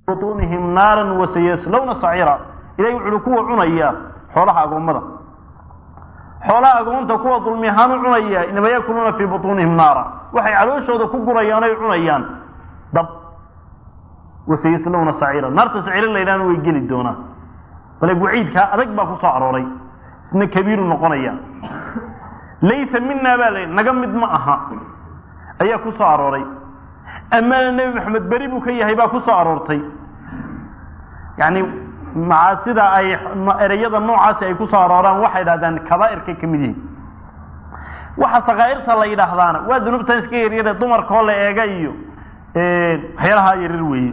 butuunihim naaran wasayaslowna saciira ilahay wuxuuhi kuwa cunaya xoolaha agoommada xoolaha agoonta kuwa dulmi ahaan u cunaya inama yakuluuna fii butuunihim naara waxay calooshooda ku gurayaan oy cunayaan dab wasayaslowna saciira naarta saciira la yidhahna way geli doonaan bale waciidkaa adag baa ku soo arooray isna kabiiru noqonaya laysa mina baa la naga mid ma aha ayaa ku soo arooray amaana nebi maxamed beri buu ka yahay baa ku soo aroortay yani macaasida ay ereyada noocaasi ay ku soo arooraan waxay dhahdaan kabaa'irka ka mid yihiin waxa sakaa'irta la yidhaahdaana waa dunuubtan iska yaryare dumarkoo la eega iyo waxyaalaha yaryar weeye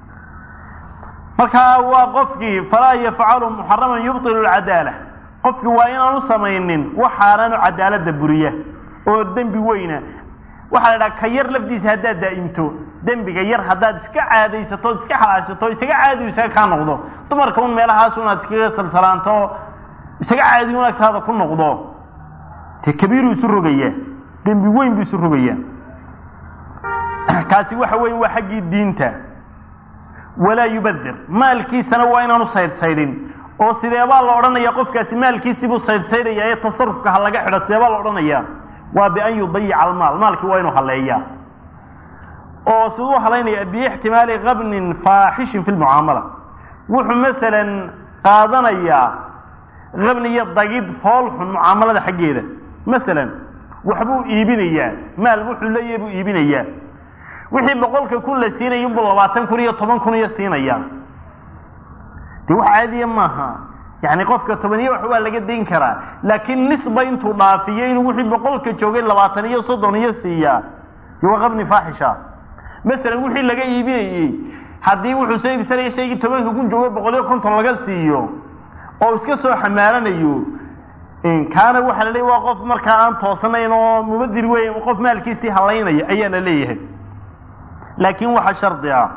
marka waa qofkii falaa yafcalu muxaraman yubtilu lcadaala qofkii waa inaanu samaynin waxaanaanu cadaalada buriya oo dembi weyna waxaa la dhaha ka yar lafdiisa haddaad daa'imto dembiga yar haddaad iska caadaysato iska xalaashato isaga caadi isaga kaa noqdo dumarka un meelahaas unaad iskaga salsalaanto isaga caadi un agtaada ku noqdo dee kabiiruu isu rogayaa dembi weyn buu isu rogayaa kaasi waxa weeye waa xaggii diinta walaa yubadir maalkiisana waa inaanu saydhsaydhin oo sideebaa la odhanaya qofkaasi maalkiisibuu saydhsaydhaya ee tasarufka ha laga xidho sideebaa la odhanaya waa bian yudayica almaal maalkii waa inuu haleeyaa oo siduu halaynaya biixtimaali qabnin faaxishin fi lmucaamala wuxuu masalan qaadanayaa qabni iyo dagid foolxun mucaamalada xaggeeda masalan waxbuu iibinayaa maal wuxuu leeyahay buu iibinayaa wixii boqolka kun la siinaya inbuu labaatan kun iyo toban kun iyo siinaya de wax caadiya maaha yani qofka tobaniyo wax waa laga dayn karaa laakiin nisba intuu dhaafiyo inuu wixii boqolka joogay labaatan iyo soddon iyo siiyaa de waa qabni faaxisha masalan wixii laga iibinayey haddii wuxuu soo iibsanaya shaygii tobanka kun joogo boqol iyo konton laga siiyo oo iska soo xamaalanayo kaana waxaa la leeyahy waa qof markaa aan toosanayn oo mubadir weyn qof maalkiisii halaynaya ayaa la leeyahay laakiin waxaa shardi ah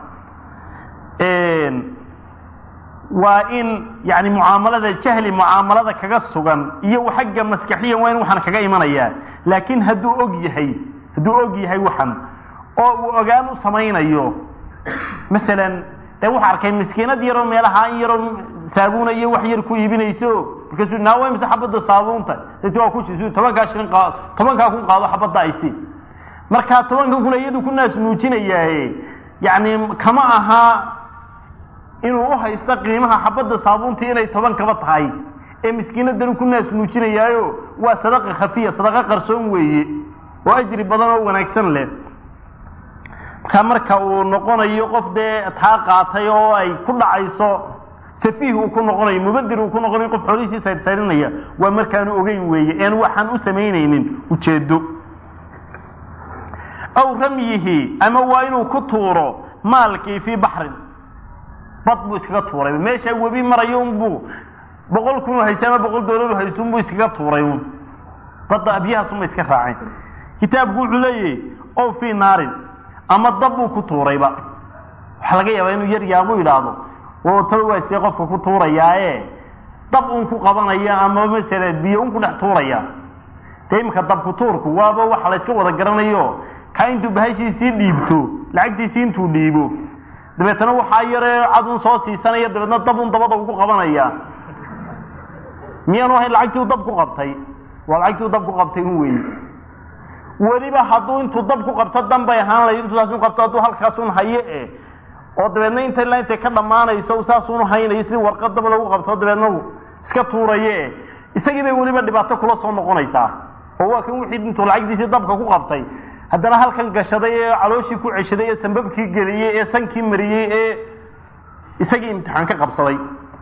waa in yani mucaamalada jahli mucaamalada kaga sugan iyo xagga maskaxiyan waa in waxaan kaga imanayaa laakiin hadduu og yahay hadduu og yahay waxan oo uu ogaan u samaynayo masalan de wuxu arkay miskiinad yaroo meelaha in yaroo saabuuna iyo wax yar ku iibinayso markaasuu naawa mise xabadda saabuunta dati waa kusiisu tobankaa shilin qaado tobankaa kun qaado xabadda aysi markaa tobanka kun iyadu ku naas nuujinayaaye yani kama aha inuu uhaysto qiimaha xabadda saabuuntii inay toban kaba tahay ee miskiinadan ku naas nuujinayaayo waa sadaqa khafiya sadaqa qarsoon weeye oo ajri badan oo wanaagsan leh markaa marka uu noqonayo qof dee taa qaatay oo ay ku dhacayso safiih uu ku noqonayo mubadir uu ku noqonayo qof xoolihiisii saydhsaydhinaya waa markaanu ogeyn weeye een waxaan u samaynaynin ujeedo aw ramyihi ama waa inuu ku tuuro maalkii fii baxrin bad buu iskaga tuuray meeshaa webi marayo unbuu boqol kun hayse ama boqol doolar hayso unbuu iskaga tuuray un badda abyahaasuma iska raaceen kitaabku wuxuu leeyahay ow fii naarin ama dab buu ku tuurayba waxaa laga yaabaa inuu yar yaabu yidhaahdo taba waasee qofka ku tuurayaae dab un ku qabanaya ama masala biyo un ku dhex tuuraya dee imika dabku tuurku waaba waxa la yska wada garanayo ka intuu bahashiisii dhiibto lacagtiisii intuu dhiibo dabeetana waxaa yaree cadun soo siisanaya dabeetna dabun dabada ugu qabanaya miyaanu ahayn lacagtii u dab ku qabtay waa lacagtii u dab ku qabtay un weeye weliba hadduu intuu dab ku qabto danbay ahaan lahayd intuu saas u qabto hadduu halkaasun haye e oo dabeedna inta ilaa intay ka dhammaanayso saasunu haynayo sidii warqad dab lagu qabto dabeedna iska tuuraye e isagii bay weliba dhibaato kula soo noqonaysaa oo waa kan wixii intuu lacagtiisii dabka ku qabtay haddana halkan gashaday ee calooshii ku ceshaday ee sambabkii geliyey ee sankii mariyey ee isagii imtixaan ka qabsaday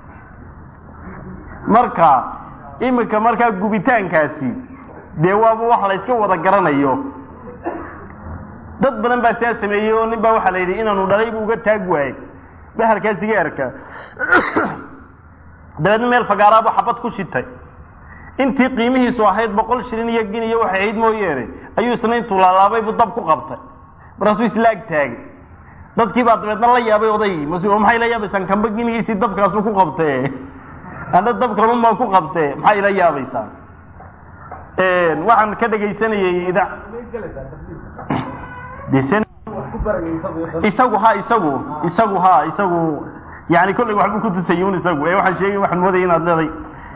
marka iminka markaa gubitaankaasi dee waaba wax la yska wada garanayo dad badan baa sidaa sameeyey oo nin baa waxaa la yidhi inaanu dhalay bu uga taag waayey bahalkaa sigaarka dabeedna meel fagaaraabu xabad ku shitay intii qiimihiisu ahayd boqol shilin iyo gin iyo waxay ahayd mooyeene ayuu isna intuu laalaabay buu dab ku qabtay markaasuu islaag taagay dadkii baa dabeedna la yaabay odaygii mas maxay la yaabaysaan kamba ginigiisii dabkaasu ku qabtee ana dabkan baan ku qabtee maxay ila yaabaysaan waxaan ka dhegaysanayey ida isagu ha isagu isagu ha isagu yani kollay waxbuu ku tusayay un isagu ee waxaan sheegay waxaan moodaya inaad leeday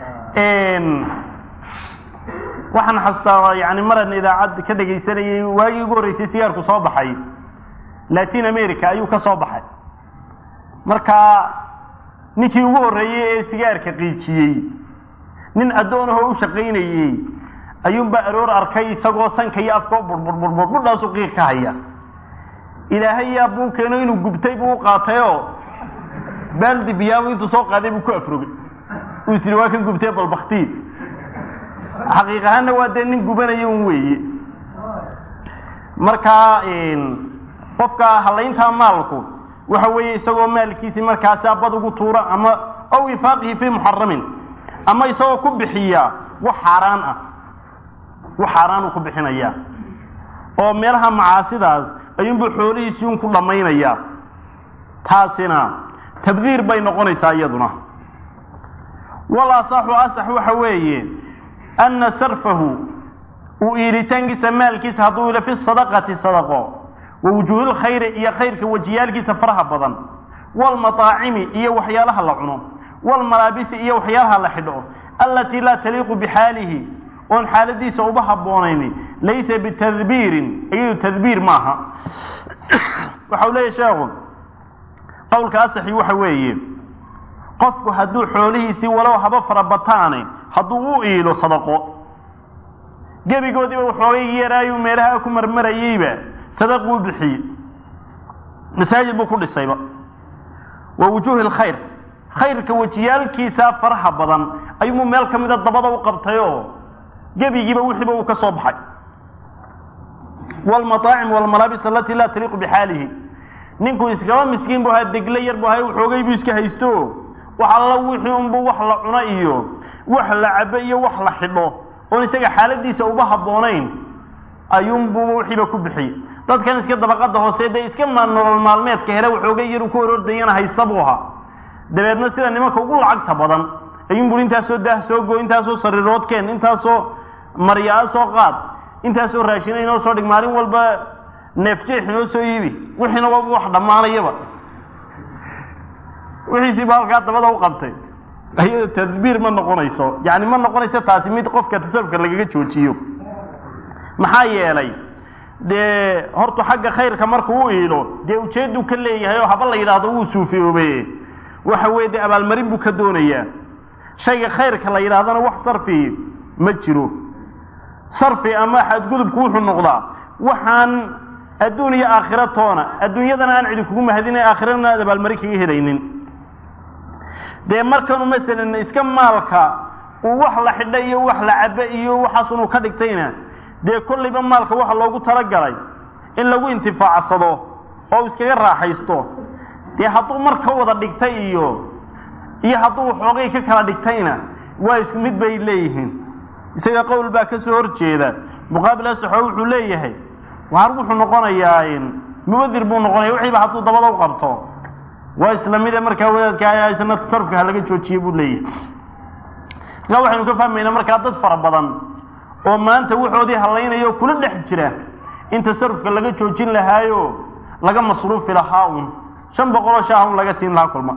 waxaan xasuustaa yani maran idaacad ka dhegaysanayay waagii ugu horreysay sigaarku soo baxay latin america ayuu ka soo baxay marka ninkii ugu horreeyey ee sigaarka qiijiyey nin addoonahoo u shaqaynayey ayuunbaa aroor arkay isagoo sanka iyo afkao burburburbur budhaasu qiiq ka haya ilaahay yaa buu keeno inuu gubtay buu u qaatayoo baaldi biyaabu intuu soo qaaday buu ku afrogay uu is yidhi waa kan gubtee balbaktii xaqiiq ahaanna waa dee nin gubanaya un weeye marka qofka halayntaa maalku waxa weeye isagoo maalkiisii markaasa bad ugu tuura ama aw infaaqihi fii muxaramin ama isagoo ku bixiya wax xaaraan ah wax xaaraan uu ku bixinaya oo meelaha macaasidaas ayuunbuu xoolihiisii un ku dhammaynaya taasina tabdiir bay noqonaysaa iyaduna wal asaxu asax waxa weeye anna sarfahu uu iilitaankiisa maalkiisa hadduu ilo fi sadaqati sadaqo wa wujuuhil khayri iyo khayrka wajiyaalkiisa faraha badan waalmataacimi iyo waxyaalaha la cuno waalmalaabisi iyo waxyaalaha la xidho allatii laa taliiqu bixaalihi oon xaaladiisa uba habboonayni laysa bitadbiirin iyadu tadbiir maaha waxa uu leeyahy sheekhu qowlka asaxi waxa weeye qofku hadduu xoolihiisii walow haba farabataane hadduu u iilo sadaqo gebigoodiiba waxoogay yaraayuu meelaha ku marmarayeyba sadaquu bixiyey masaajid buu ku dhisayba wa wujuuhi lkhayr khayrka wejiyaalkiisa faraha badan ayuunbuu meel ka mida dabada u qabtay oo gebigiiba wixiiba uu ka soo baxay wlmaaacim wlmalaabis alatii laa taliiqu bixaalihi ninkuu iskaba miskiin bu ahaa degle yar bu ahay waxoogay buu iska haysto wax alla wixii unbu wax la cuno iyo wax la cabo iyo wax la xidho oon isaga xaaladiisa uba habboonayn ayuunbuu wixiiba ku bixiyey dadkan iska dabaqada hoose dee iska nolol maalmeedka hele waxoogay yar uu ku horordayana haysta buu ahaa dabeedna sida nimanka ugu lacagta badan ayuunbu intaasoo daah soo go intaasoo sariiroodkeen intaasoo maryaa soo qaad intaasoo raashina inoo soo dhig maalin walba neefjeex inoo soo iibi wixiina waaba wax dhammaanayaba wixiisiiba halkaa dabada u qabtay ayada tadbiir ma noqonayso yani ma noqonayso taasi mid qofka tasarufka lagaga joojiyo maxaa yeelay dee hortu xagga khayrka markuu u iilo dee ujeedduu ka leeyahay oo haba la yidhaahdo wuu suufiyoobe waxa weye dee abaalmarin buu ka doonayaa shayga khayrka la yidhahdana wax sarfi ma jiro sarfi ama xadgudubku wuxuu noqdaa waxaan adduun iyo aakhira toona adduunyadana aan cidi kugu mahadina aakhirana aad abaalmarin kaga helaynin dee markanu masalan iska maalka uu wax la xidha iyo wax la cabo iyo waxaas unuu ka dhigtayna dee kollayba maalka waxa loogu talagalay in lagu intifaacsado oo iskaga raaxaysto dee hadduu mar ka wada dhigtay iyo iyo hadduu waxoogay ka kala dhigtayna waa isku mid bay leeyihiin isaga qowl baa ka soo hor jeeda muqaabil asaxo wuxuu leeyahay waar wuxuu noqonayaa mubadir buu noqonaya wixiiba hadduu dabada u qabto waa isla mide markaa wadaadka isna tasarufka ha laga joojiye buu leeyahay markaa waxaynu ka fahmaynaa markaa dad fara badan oo maanta waxoodii hallaynayo kula dhex jira in tasarufka laga joojin lahaayo laga masruufi lahaa un shan boqoloo shaah un laga siin lahaa kulma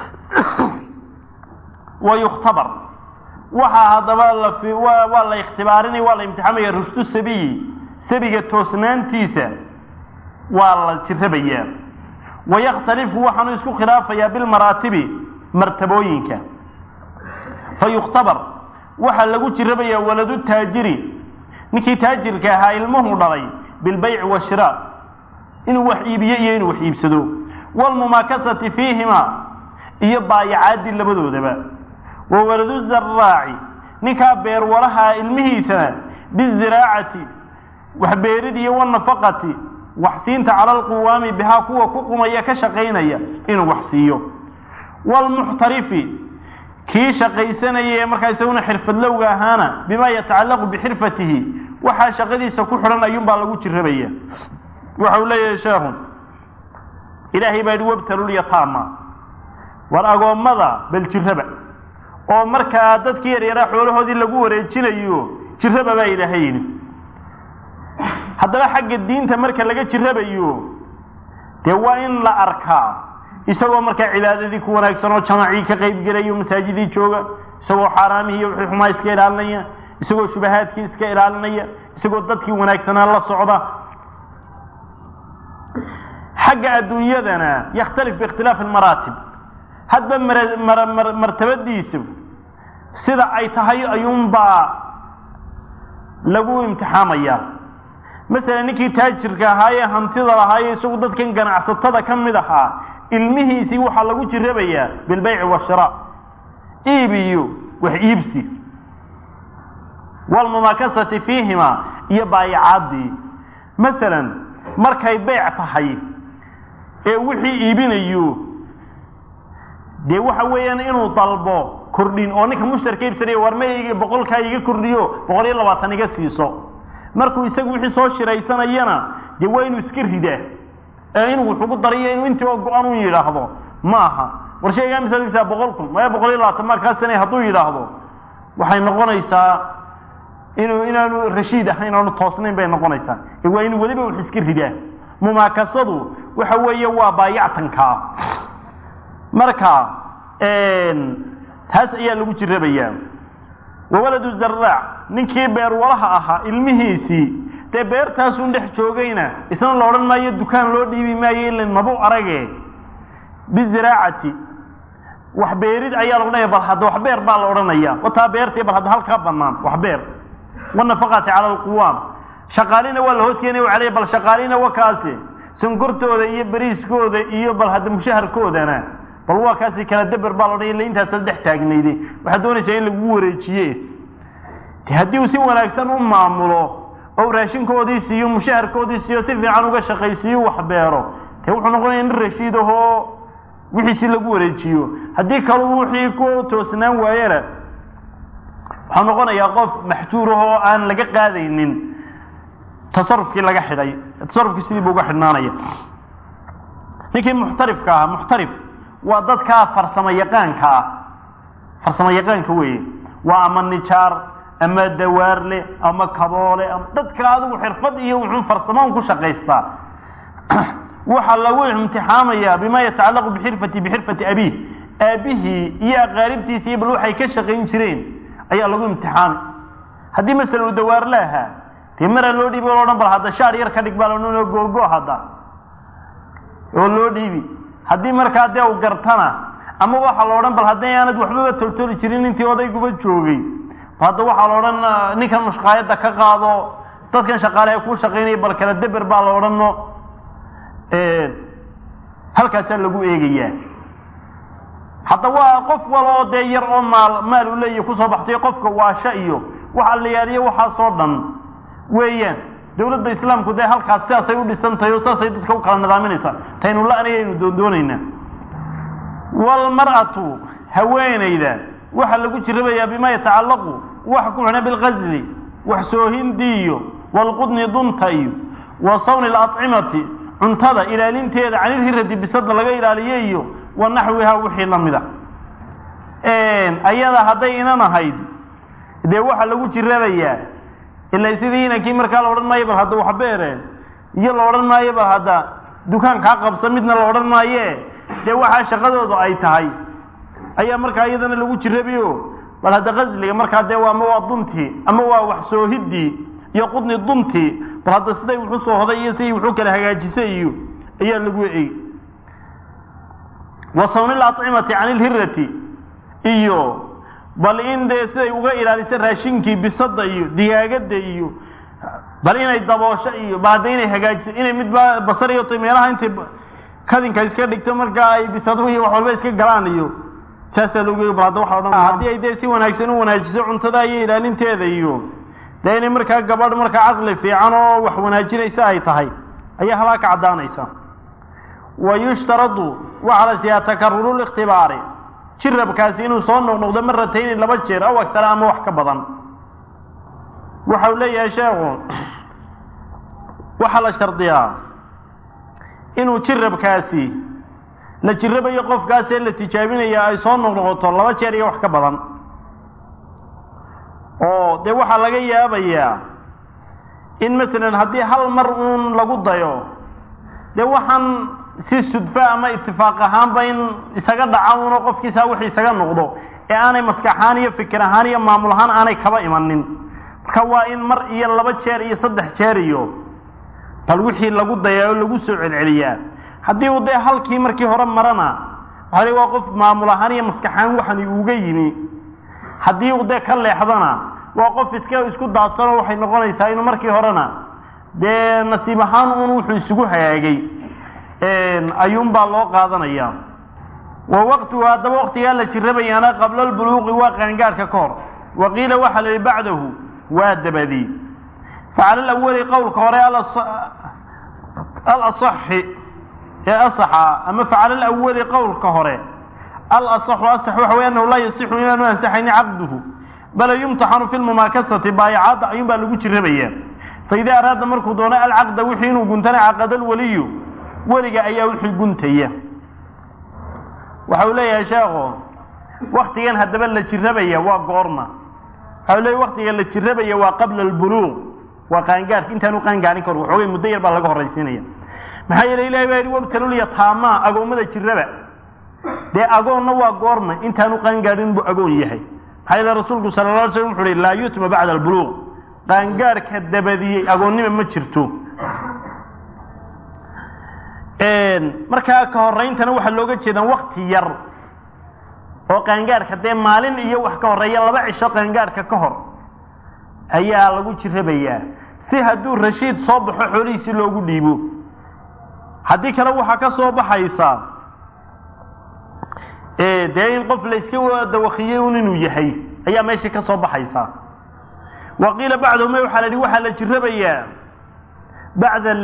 wa yukhtabar waxaa haddaba la waa la ikhtibaarinaya waa la imtixaamaya rushdu sabiyi sabiga toosnaantiisa waa la jirabayaa wayakhtalifu waxaanu isku khilaafayaa bilmaraatibi martabooyinka fa yukhtabar waxaa lagu jirabayaa waladu taajiri ninkii taajirka ahaa ilmuhu dhalay bilbayci washiraa inuu wax iibiyo iyo inuu wax iibsado waalmumaakasati fiihima iyo baayacaadii labadoodaba wa waladu zaraaci ninkaa beerwalaha ilmihiisana biziraacati waxbeerid iyo wanafaqati waxsiinta cala alquwaami bihaa kuwa ku qumaya ka shaqaynaya inuu wax siiyo waalmuxtarifi kii shaqaysanaya ee markaa isaguna xirfadlowga ahaana bimaa yatacallaqu bixirfatihi waxaa shaqadiisa ku xidhan ayuunbaa lagu jirabaya waxa uu leeyahay sheekhu ilaahay baa yihi wabtalulyataama war agoommada bal jiraba oo markaa dadkii yaryaraa xoolahoodii lagu wareejinayo jiraba baa ilaahay yidhi haddaba xagga diinta marka laga jirabayo dee waa in la arkaa isagoo markaa cibaadadii ku wanaagsan oo jamaacii ka qayb gelayo masaajidii jooga isagoo xaaraamihii iyo wixii xumaa iska ilaalinaya isagoo shubahaadkii iska ilaalinaya isagoo dadkii wanaagsanaa la socda xagga adduunyadana yakhtalif biikhtilaafi almaraatib hadba martabadiisu sida ay tahay ayuunbaa lagu imtixaamaya masalan ninkii taajirka ahaayee hantida lahaaye isagu dadkan ganacsatada ka mid ahaa ilmihiisii waxaa lagu jirabayaa bilbayci washiraa iib iyo wax iibsi walmumaakasati fiihima iyo baayacaadii masalan markay beyc tahay ee wixii iibinayo dee waxa weeyaan inuu dalbo kordhin oo ninka mushtarka iibsanaya war ma boqolkaa iga kordhiyo boqol iyo labaatan iga siiso markuu isagu wixii soo shiraysanayana dee waa inuu iska ridaa ee inuu wuxugu dariyo inuu intii oo go-an u yidhaahdo ma aha war shaygaa misaadkiisa boqol kun maya boqol iyo labaatan markaasina hadduu yidhaahdo waxay noqonaysaa inuu inaanu rashiid ahayn aanu toosnayn bay noqonaysaa ee waa inuu weliba wax iska ridaa mumaakasadu waxa weeye waa baayactankaa marka taas ayaa lagu jirabayaa wawaladu zaraac ninkii beerwalaha ahaa ilmihiisii dee beertaasun dhex joogayna isna la odhan maayo dukaan loo dhiibi maayo ila mabu arage biziraacati wax beerid ayaa la odhanaya bal hadda wax beer baa la odhanaya wataa beertii bal hadda halkaa banaan wax beer wanafaqati cala alquwaam shaqaalina waa la hoos keenaya caley bal shaqaalina wa kaasi sonkortooda iyo beriiskooda iyo bal hadda mushaharkoodana bal waa kaasi kala daber baa la odhanaya illa intaasa dhex taagnayde waxaad doonaysaa in lagu wareejiye de haddii uu si wanaagsan u maamulo oo raashinkoodii siiyo mushaharkoodii siiyo si fiican uga shaqaysiiyo wax beero dee wuxuu noqonaya nin rashiid ahoo wixiisi lagu wareejiyo haddii kalu wixii ku toosnaan waayena waxaa noqonayaa qof maxjuur ah oo aan laga qaadaynin tasarufkii laga xidhay tasarufkii sidii buu uga xidhnaanaya ninkii muxtarifka ahaa muxtarif waa dadkaa farsamo yaqaanka ah farsamo yaqaanka weeye waa ama nijaar ama dawaarle ama kaboole ama dadka adigu xirfad iyo wuxuu farsamoon ku shaqaystaa waxaa lagu imtixaamayaa bima yatacallaqu bixirfati bixirfati abiih aabihii iyo aqaaribtiisa iyo bal waxay ka shaqayn jireen ayaa lagu imtixaamay haddii masala uu dawaarle ahaa dee maraa loo dhiibi o odhan bal hadda shaar yar ka dhig baa laodhan googo hadda oo loo dhiibi haddii markaa dee u gartana ama waxaa la odhan bal haddii aanad waxbaba toltoli jirin intii odayguba joogay hadda waxaa la odhan ninkan mushqaayadda ka qaado dadkan shaqaaleha kuu shaqaynaya bal kala deber baa la odhano halkaasaa lagu eegayaa hadda waa qof wal oo dee yar oo maal maal u leeyahy kusoo baxsayo qofka waasha iyo waxa la yaadiyo waxaasoo dhan weeyaan dawladda islaamku dee halkaas sidaasay u dhisan tahay oo sidaasay dadka u kala nidaaminaysaa taynu la-nayaynu doondoonaynaa walmar'atu haweenayda waxaa lagu jirabayaa bima yatacallaqu waxa ku xidhan bilqasli wax soohindii iyo walqudni dunta iyo wa sawni alacimati cuntada ilaalinteeda canilhiradi bisada laga ilaaliye iyo wa naxwiha wixii lamida ayada hadday inan ahayd dee waxaa lagu jirabayaa ila sidii inankii markaa la odhan maayo bal hadda wax beere iyo la odhan maayo bal hadda dukaan kaa qabsa midna la odhan maaye dee waxaa shaqadoodu ay tahay ayaa markaa iyadana lagu jirabiyo bal hadda qasliga markaa dee ama waa duntii ama waa wax soohidii iyo qudni duntii bal hadda siday wuxuu soo hoday iyo sidii wuxuu kala hagaajisay iyo ayaa lagu eegi wa sawni lacimati can ilhirati iyo bal in dee siday uga ilaalisa raashinkii bisada iyo digaagada iyo bal inay daboosho iyo bal hadda inay hagaajiso inay midba basariyato meelaha intay kadinka iska dhigto markaa ay bisadu iyo wax walba iska galaan iyo saasaa lagu bal hadda waxa odhan haddii ay dee si wanaagsan u wanaajiso cuntada iyo ilaalinteeda iyo dee inay markaa gabadh markaa caqli fiican oo wax wanaajinaysa ay tahay ayaa halaa ka caddaanaysa wa yushtaradu waxaa la siiyaa takaruru likhtibaari jirabkaasi inuu soo noqnoqdo maratayni laba jeer aw agtara ama wax ka badan waxa uu leeyahay sheekhu waxaa la shardiyaa inuu jirabkaasi la jirabayo qofkaasee la tijaabinaya ay soo noqnoqoto laba jeer iyo wax ka badan oo dee waxaa laga yaabayaa in masalan haddii hal mar uun lagu dayo dee waxaan si sudfa ama itifaaq ahaanba in isaga dhaca uno qofkiisa wixii isaga noqdo ee aanay maskaxahaan iyo fikir ahaan iyo maamul ahaan aanay kaba imanin marka waa in mar iyo laba jeer iyo saddex jeer iyo bal wixii lagu dayaa oo lagu soo celceliyaa haddii uu dee halkii markii hore marana waxaa waa qof maamul ahaan iyo maskaxaan waxani uga yimi haddii uu dee ka leexdana waa qof iska isku daadsanoo waxay noqonaysaa inuu markii horena dee nasiib ahaan un wuxuu isugu hagaagay ayuunbaa loo qaadanaya wa waqtigu haddaba waqtigaa la jirabayaana qabla albuluuqi waa qaangaadhka ka hor wa qiila waxaa la yihi bacdahu waa dabadii facala alawali qowlka hore alasaxi ee asaxa ama facala alawali qowlka hore alasaxu asax waxa wey annahu laa yasixu inaanu ansaxayni caqduhu bala yumtaxanu fi lmumaakasati baayacaadda ayuun baa lagu jirabaya faida araada markuu doono alcaqda wixii inuu guntana caqada alwaliyu weliga ayaa wixii guntaya waxa uu leeyahay sheekho waktigan haddaba la jirabaya waa goorma waxa u leeyahy waktiga la jirabaya waa qabla albuluuq waa qaangaadhka intaanu qaangaarin kahor waxoogay muddo yar baa laga horraysiinaya maxaa yeele ilahi baa yidhi wabtalulya taamaa agoommada jiraba dee agoonna waa goorma intaanu qaangaadhin buu agoon yahay maxaa yeele rasuulku sala la alay slam wuxu uhi laa yutma bacda albuluuq qaangaadhka dabadiyey agoonnima ma jirto markaa ka horayntana waxaa looga jeedaa wakti yar oo qaangaadhka dee maalin iyo wax ka horreeya laba cisho qaangaadhka ka hor ayaa lagu jirabayaa si hadduu rashiid soo baxo xoolihiisi loogu dhiibo haddii kale waxaa ka soo baxaysaa dee in qof la iska dawakiyey un inuu yahay ayaa meeshii ka soo baxaysaa wa qiila bacdahuma waxaa la yihi waxaa la jirabayaa bacda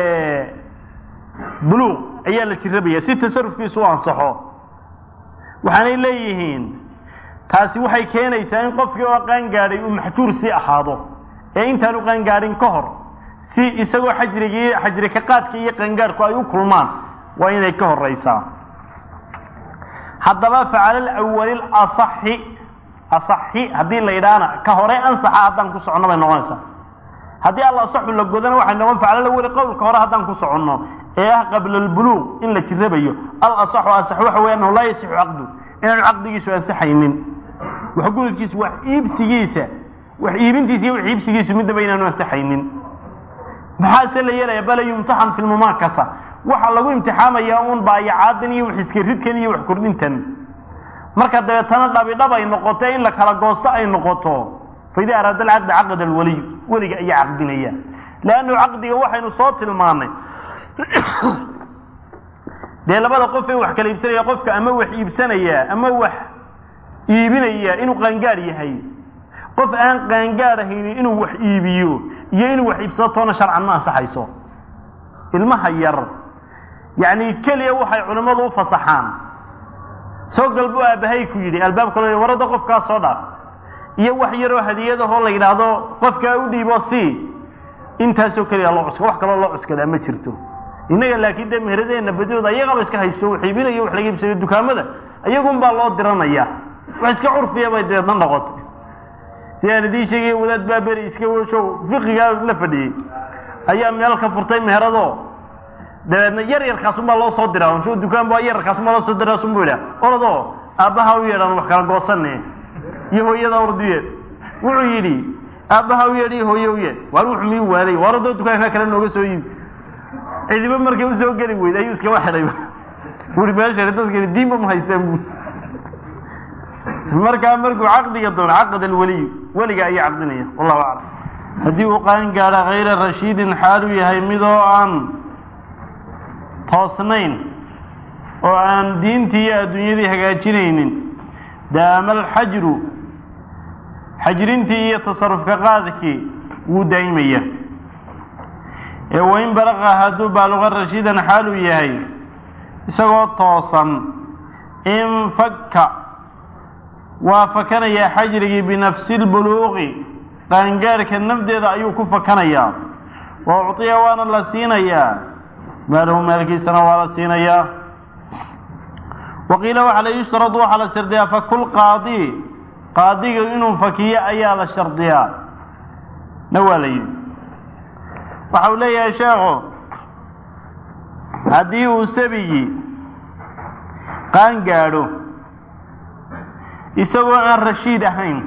buluuq ayaa la jirabaya si tasarufkiisu u ansaxo waxaanay leeyihiin taasi waxay keenaysaa in qofkii oo qaangaadhay uu maxjuur sii ahaado ee intaanu qaangaadhin ka hor si isagoo xajrigii xajri ka qaadka iyo qaangaadhku ay u kulmaan waa inay ka horaysaa haddaba facala alawali asaxi asaxi haddii la yidhaahna ka hore ansaxa haddaan ku soconno bay noqonaysaa haddii al asaxu la godana waxay noqon facala alawali qowlka hore haddaan ku soconno ee ah qabla albuluuq in la jirabayo al asaxu asax waxa weya annahu laa yasixu caqdu inaanu caqdigiisu ansaxaynin wax gudubkiisu wax iibsigiisa wax iibintiisa iyo wax iibsigiisu midnaba inaanu ansaxaynin maxaase la yeelaya bala yumtaxan fi lmumaakasa waxaa lagu imtixaamayaa uun baayacaadan iyo wax iska ridkan iyo wax kordhintan marka dabeetana dhabidhab ay noqoto in la kala goosto ay noqoto faida araada alcaqda caqada alwaliy weliga ayaa caqdinaya leannu caqdiga waxaynu soo tilmaanay dee labada qof ee wax kala iibsanaya qofka ama wax iibsanaya ama wax iibinaya inuu qaangaadh yahay qof aan qaangaadh ahaynin inuu wax iibiyo iyo inuu wax iibsado toona sharcan ma ansaxayso ilmaha yar yacni keliya waxay culimmadu u fasaxaan soo gal buu aabbahay ku yidhi albaabka lo warada qofkaa soo dhaaf iyo wax yaroo hadiyadahoo la yidhaahdo qofkaa u dhiibo si intaasoo keliya loo cuska wax kaloo loo cuskadaa ma jirto innaga laakiin dee meheradeenna badidooda ayagaba iska haysto wax iibinayo wax laga iibsayo dukaamada iyagun baa loo diranaya wax iska curfiya bay dabeedna noqotay si aan idiin sheegay wadaad baa beri iska show fiqigaa la fadhiyey ayaa meel ka furtay meherado dabeedna yar yarkaasunbaa loo soo diraa sho dukaan baa yararkaasunbaa loo soo diraa sunbuu yidhaha orodoo aabbaha u yeedhaan wax kala goosane iyo hooyada orduyeed wuxuu yidhi aabbaha u yeedh iyo hooye u yeedh waar wuxuu miyuu waaday waaradoo dukaanka kale nooga soo iibi cidiba markay usoo geli weyd ayuu iskaba xidhayba bui meesha dadkani diinba ma haystaan bu markaa markuu caqdiga doono caqad alweliyu weliga ayaa caqdinaya wallahu aclam haddii uu qaan gaadha hayra rashiidin xaaluu yahay midoo aan toosnayn oo aan diintii iyo adduunyadii hagaajinaynin daama alxajru xajrintii iyo tasarufka qaadkii wuu daa'imaya ee wain balaqa hadduu baaluqa rashiidan xaaluu yahay isagoo toosan infakka waa fakanayaa xajrigii binafsi lbuluuqi qaangaarhka nafdeeda ayuu ku fakanayaa wa ucطiya waana la siinayaa maalahu maalkiisana waa la siinayaa wa qiila waxaa la yushtaradu waxaa la shardiyaa fakulqaadi qaadiga inuu fakiyo ayaa la shardiyaa na waa la yidhi waxa uu leeyahay sheekhu haddii uu sabigii qaan gaadho isagoo aan rashiid ahayn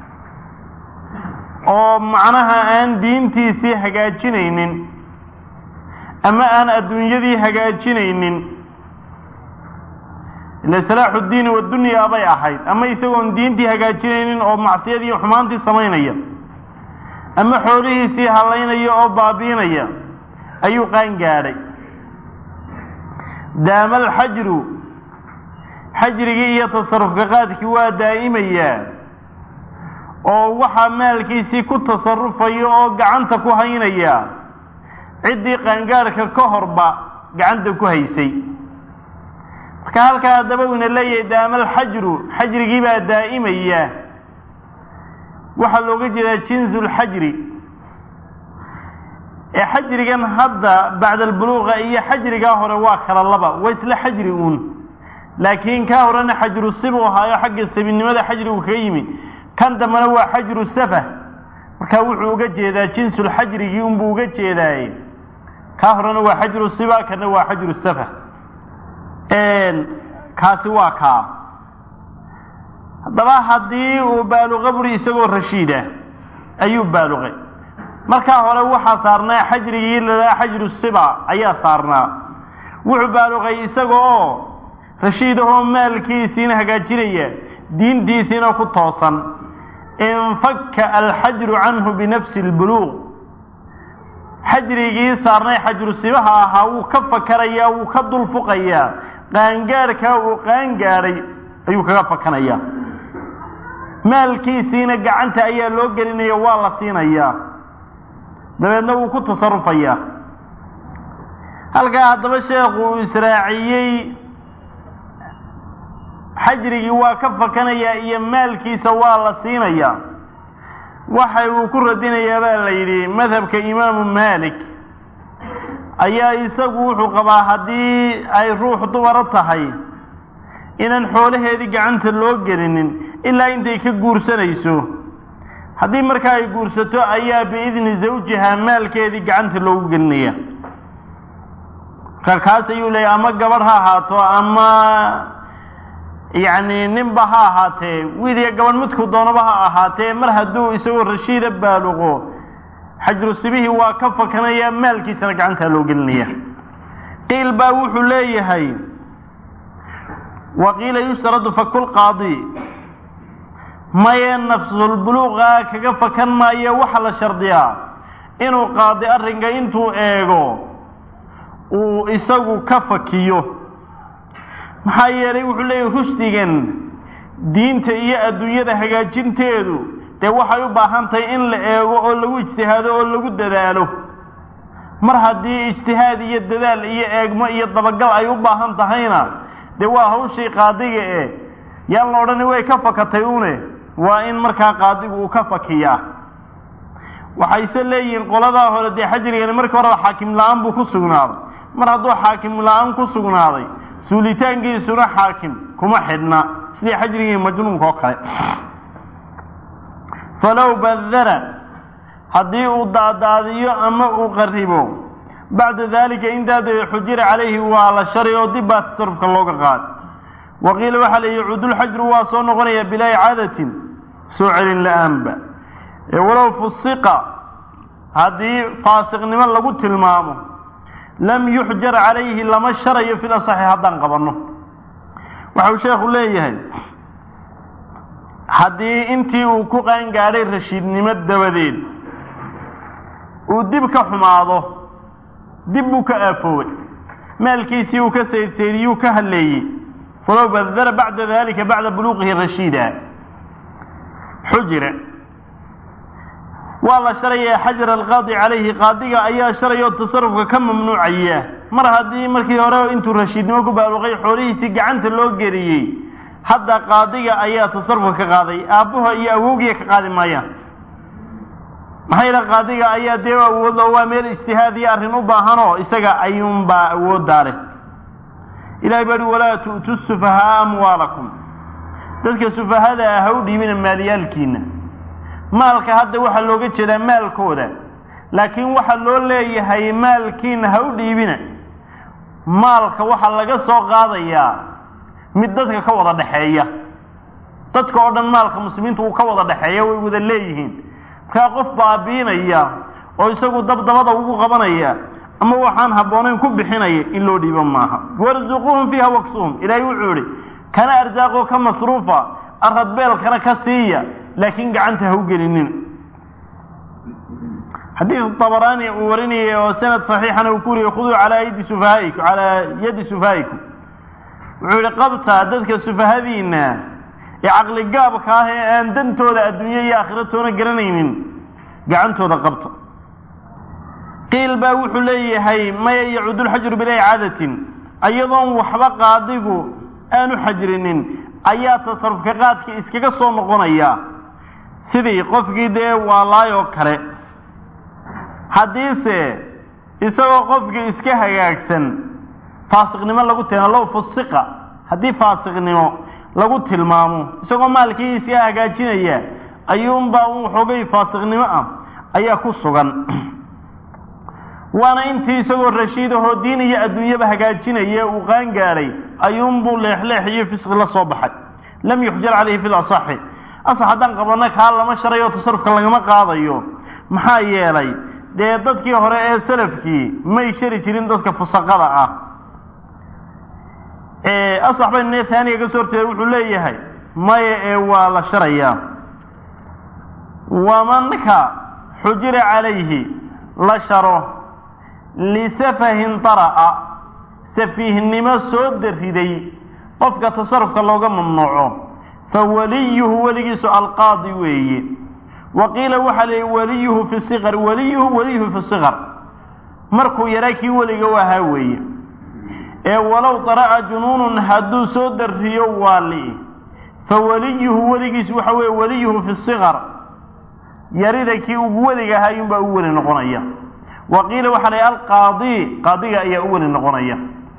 oo macnaha aan diintiisii hagaajinaynin ama aan adduunyadii hagaajinaynin ila salaaxu ddiini waddunyaa bay ahayd ama isagoon diintii hagaajinaynin oo macsiyadii xumaantii samaynaya ama xoolihiisii hallaynaya oo baabiinaya ayuu qaan gaadhay daama alxajru xajrigii iyo tasarufka qaadkii waa daa'imayaa oo waxaa maalkiisii ku tasarufaya oo gacanta ku haynaya ciddii qaangaadhka ka horba gacanta ku haysay marka halkaa haddaba uuna leeyahay daama alxajru xajrigii baa daa'imaya waxaa looga jeedaa jinsu lxajri ee xajrigan hadda bacda albuluuqa iyo xajrigaa hore waa kala laba waa isla xajri uun laakiin kaa horena xajru sibu ahaayo xagga sabinimada xajrigu kaga yimi kan dambena waa xajru safah markaa wuxuu uga jeedaa jinsulxajrigii unbuu uga jeedaaye kaa horena waa xajru siba kana waa xajru safah kaasi waa kaa haddaba haddii uu baaluqa buri isagoo rashiida ayuu baaluqay markaa hore waxaa saarnaa xajrigii lalahaa xajru siba ayaa saarnaa wuxuu baaluqay isaga oo rashiidahoo maalkiisiina hagaajinaya diintiisiina ku toosan infakka alxajru canhu binafsi lbuluuq xajrigii saarnay xajru sibaha ahaa wuu ka fakarayaa wuu ka dulfuqayaa qaangaadhkaa uu qaangaadhay ayuu kaga fakanayaa maalkiisiina gacanta ayaa loo gelinaya waa la siinayaa dabeedna wuu ku tasarufayaa halkaa haddaba sheekhu uu israaciyey xajrigii waa ka fakanayaa iyo maalkiisa waa la siinayaa waxa uu ku radinayaa baa la yidhi madhabka imaamu maalik ayaa isagu wuxuu qabaa haddii ay ruux dumaro tahay inaan xoolaheedii gacanta loo gelinin ilaa intay ka guursanayso haddii markaa ay guursato ayaa biidni zawjiha maalkeedii gacanta loogu gelinaya marka kaas ayuu leeyahy ama gabadh ha ahaato ama yacni ninba ha ahaatee wiil iyo gabadh midku doonaba ha ahaatee mar hadduu isagoo rashiida baaluqo xajru sibihii waa ka fakanaya maalkiisana gacantaa loo gelinaya qiil baa wuxuu leeyahay wa qiila yushtaradu fakulqaadi maye nafsulbuluuqa kaga fakan maayo waxa la shardiyaa inuu qaadi arrinka intuu eego uu isagu ka fakiyo maxaa yeelay wuxuu leeyahy rushdigan diinta iyo adduunyada hagaajinteedu dee waxay u baahan tahay in la eego oo lagu ijtihaado oo lagu dadaalo mar haddii ijtihaad iyo dadaal iyo eegmo iyo dabagal ay u baahan tahayna dee waa hawshii qaadiga e yaan la odhani way ka fakatay une waa in markaa qaadigu uu ka fakiyaa waxayse leeyihiin qoladaa hore dee xajrigani markii horeba xaakim la-aan buu ku sugnaaday mar hadduu xaakim la-aan ku sugnaaday suulitaankiisuna xaakim kuma xidhna sidii xajrigii majnuunka oo kale falow badara haddii uu daadaadiyo ama uu qaribo bacda daalika intaa dabe xujira calayhi waa la sharay oo dib baa tasarufka looga qaad wa qiila waxaa la yihi cudulxajru waa soo noqonaya bilaa icaadatin soo celin la-aanba walow fusiqa haddii faasiqnimo lagu tilmaamo lam yuxjar calayhi lama sharayo fil asaxi haddaan qabanno waxau sheekhu leeyahay haddii intii uu ku qaangaadhay rashiidnimo dabadeed uu dib ka xumaado dib buu ka aafoobay maalkiisii uu ka saydsaydiyuu ka hadleeyey falow badara bacda dalika bacda buluuqihi rashiida xujira waa la sharayaa xajar alqaadi calayhi qaadiga ayaa sharayoo tasarufka ka mamnuucaya mar haddii markii hore intuu rashiidnimo ku baaluqay xoolihiisii gacanta loo geliyey hadda qaadiga ayaa tasarufka ka qaaday aabbaha iyo awowgiya ka qaadi maayaan maxaa yidha qaadiga ayaa dee awood oo waa meel ijtihaad iyo arrin u baahanoo isaga ayuunbaa awooddaa leh ilahay baa hi walaa tu'tu sufahaa amwaalakum dadka sufahada ah ha u dhiibina maaliyaalkiina maalka hadda waxaa looga jeedaa maalkooda laakiin waxaa loo leeyahay maalkiina ha u dhiibina maalka waxaa laga soo qaadayaa mid dadka ka wada dhexeeya dadka oo dhan maalka muslimiinta uu ka wada dhexeeya way wada leeyihiin markaa qof baabiinaya oo isagu dabdabada ugu qabanaya ama waxaan habboonayn ku bixinaya in loo dhiibo maaha warzuquuhum fiiha waksuhum ilaahay wuxuu idhi kana arsaaqoo ka masruufa aradbeelkana ka siiya laakiin gacanta ha u gelinin xadiid dabaraani uu warinayay oo sanad saxiixana uu ku wariyey khuduu calaa yadi sufahaa'ikum calaa yadi sufahaa'ikum wuxuu yihi qabtaa dadka sufahadiina ee caqligaabka ah ee aan dantooda adduunye iyo aakhiratoona garanaynin gacantooda qabta qiil baa wuxuu leeyahay maya yacuudulxajru bilaa icaadatin iyadoon waxba qaadigu aanu xajrinin ayaa tasarufka qaadka iskaga soo noqonaya sidii qofkii dee waalaayoo kale haddiise isagoo qofkii iska hagaagsan faasiqnimo lagu tilmaamo low fusiqa haddii faasiqnimo lagu tilmaamo isagoo maalkii iska hagaajinaya ayuunbaa un xoogay faasiqnimo ah ayaa ku sugan waana intii isagoo rashiidahoo diin iyo adduunyaba hagaajinaya uu qaan gaadhay ayuunbuu leexleex iyo fisqi la soo baxay lam yuxjar calayhi fi lasaxi asax haddaan qabanno kaa lama sharayo tasarufka lagama qaadayo maxaa yeelay dee dadkii hore ee salafkii may shari jirin dadka fusaqada ah asax baynu ne taaniga ka soo horteeda wuxuu leeyahay maya ee waa la sharayaa wamanka xujira calayhi la sharo lisafahin dara'a safiihnimo soo dariday qofka tasarufka looga mamnuuco fa waliyuhu weligiisu alqaadi weeye wa qiila waxaa la waliyuhu fi siqar waliyuhu waliyuhu fi siqar markuu yaraa kii weliga u ahaa weeye ee walow dara'a junuunun hadduu soo dariyo waali fa waliyuhu weligiisu waxa weeye waliyuhu fi siqar yarida kii ugu weliga ahaa ayuunbaa u weli noqonaya wa qiila waxaa la alqaadi qaadiga ayaa u weli noqonaya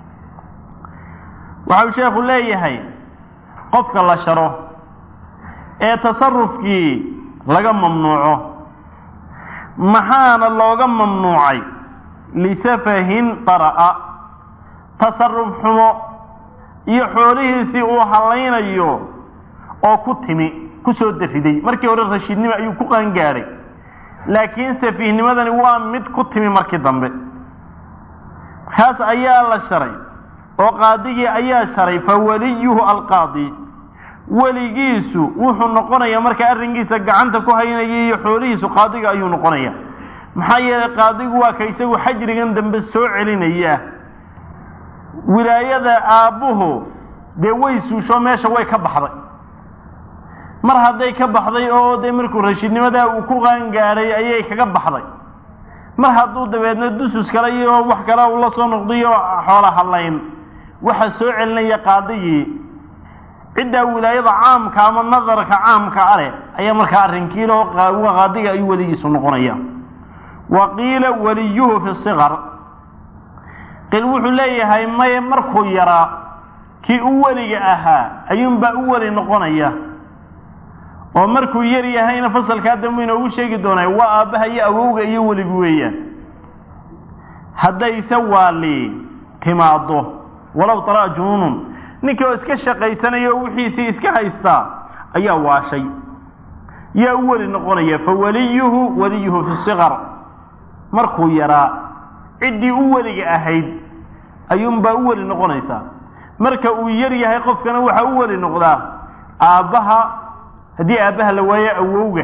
waxau sheekhu leeyahay qofka la sharo ee tasarufkii laga mamnuuco maxaana looga mamnuucay lisafahin dara'a tasaruf xumo iyo xoolihiisii uu hallaynayo oo ku timi ku soo dariday markii hore rashiidnimo ayuu ku qaangaadhay laakiin safiihnimadani waa mid ku timi markii dambe kaas ayaa la sharay oo qaadigii ayaa sharay fa waliyuhu alqaadi weligiisu wuxuu noqonayaa markaa arrinkiisa gacanta ku haynaya iyo xoolihiisu qaadiga ayuu noqonaya maxaa yeelay qaadigu waa ka isagu xajrigan dambe soo celinaya wilaayada aabbuhu dee way suusho meesha way ka baxday mar hadday ka baxday oo dee markuu rashiidnimadaa uu ku qaangaadhay ayay kaga baxday mar hadduu dabeedna dusus kale iyo wax kale uu la soo noqdayo xoola hadlayn waxaa soo celinaya qaadigii ciddaa wilaayada caamka ama nadarka caamka a leh ayaa markaa arrinkiiloo qaadiga ayuu weligiisu noqonaya wa qiila waliyuhu fi siqar qiil wuxuu leeyahay maye markuu yaraa kii u weliga ahaa ayuunbaa u weli noqonaya oo markuu yar yahayna fasalkaa dambe inoogu sheegi doonaa waa aabbaha iyo awowga iyo weligu weeyaan haddayse waali timaaddo walow talaa junuunun ninkii oo iska shaqaysanaya oo wixiisii iska haystaa ayaa waashay yaa u weli noqonaya fa waliyuhu waliyuhu fi siqar markuu yaraa ciddii u weliga ahayd ayuunbaa u weli noqonaysaa marka uu yar yahay qofkana waxaa u weli noqdaa aabbaha haddii aabbaha la waayo awowga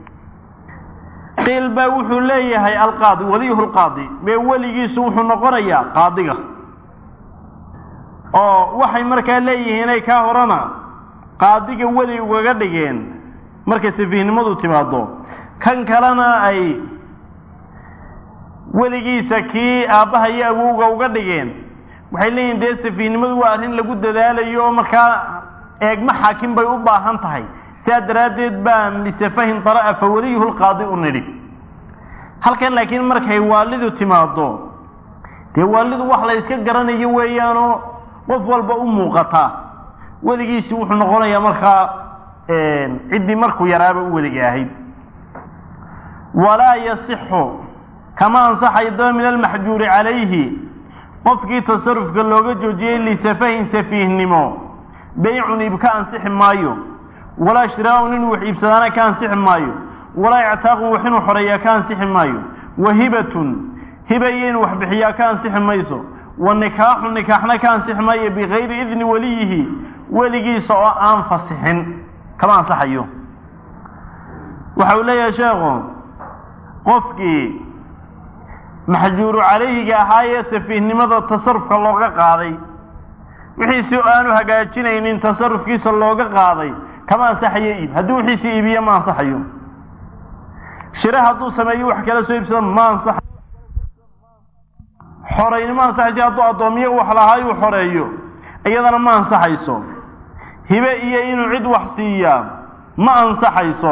qiil baa wuxuu leeyahay alqaadi waliyuhu lqaadi mee weligiisu wuxuu noqonayaa qaadiga oo waxay markaa leeyihiin ay kaa horana qaadiga weli ugaga dhigeen markay safiihnimadu timaado kan kalena ay weligiisa kii aabbaha iyo awowga uga dhigeen waxay leeyihin dee safiihnimadu waa arrin lagu dadaalayo oo markaa eegma xaakim bay u baahan tahay sidaa daraaddeed baan lisafahin dara'a fa waliyuhu lqaadi u nidhi halkan laakiin markay waalidu timaado dee waalidu wax la yska garanayo weeyaanoo qof walba u muuqataa weligiisi wuxuu noqonayaa markaa ciddii markuu yaraaba u weliga ahayd walaa yasixu kama ansaxayo daba min almaxjuuri calayhi qofkii tasarufka looga joojiyey lisafahin safiihnimo beycun iib ka ansixi maayo walaa shiraa'un inuu wax iibsadaana ka ansixi maayo walaa ictaaqun wax inuu xoreeyaa ka ansixi maayo wa hibatun hiba iyo inuu wax bixiyaa ka ansixi mayso wa nikaaxu nikaaxna ka ansixi maayo bikayri idni weliyihi weligiisa oo aan fasixin kama ansaxayo waxa uu leeyahay sheekhu qofkii maxjuuru calayhiga ahaayee safiihnimada tasarufka looga qaaday wixiisi aanu hagaajinaynin tasarufkiisa looga qaaday kama ansaxayo iib hadduu wixiisi iibiyo ma ansaxayo shire hadduu sameeyo wax kala soo iibsado ma ansaxayo xorayni ma ansaxayso hadduu addoomiyo wax lahaa uu xoreeyo iyadana ma ansaxayso hibe iyo inuu cid wax siiyaa ma ansaxayso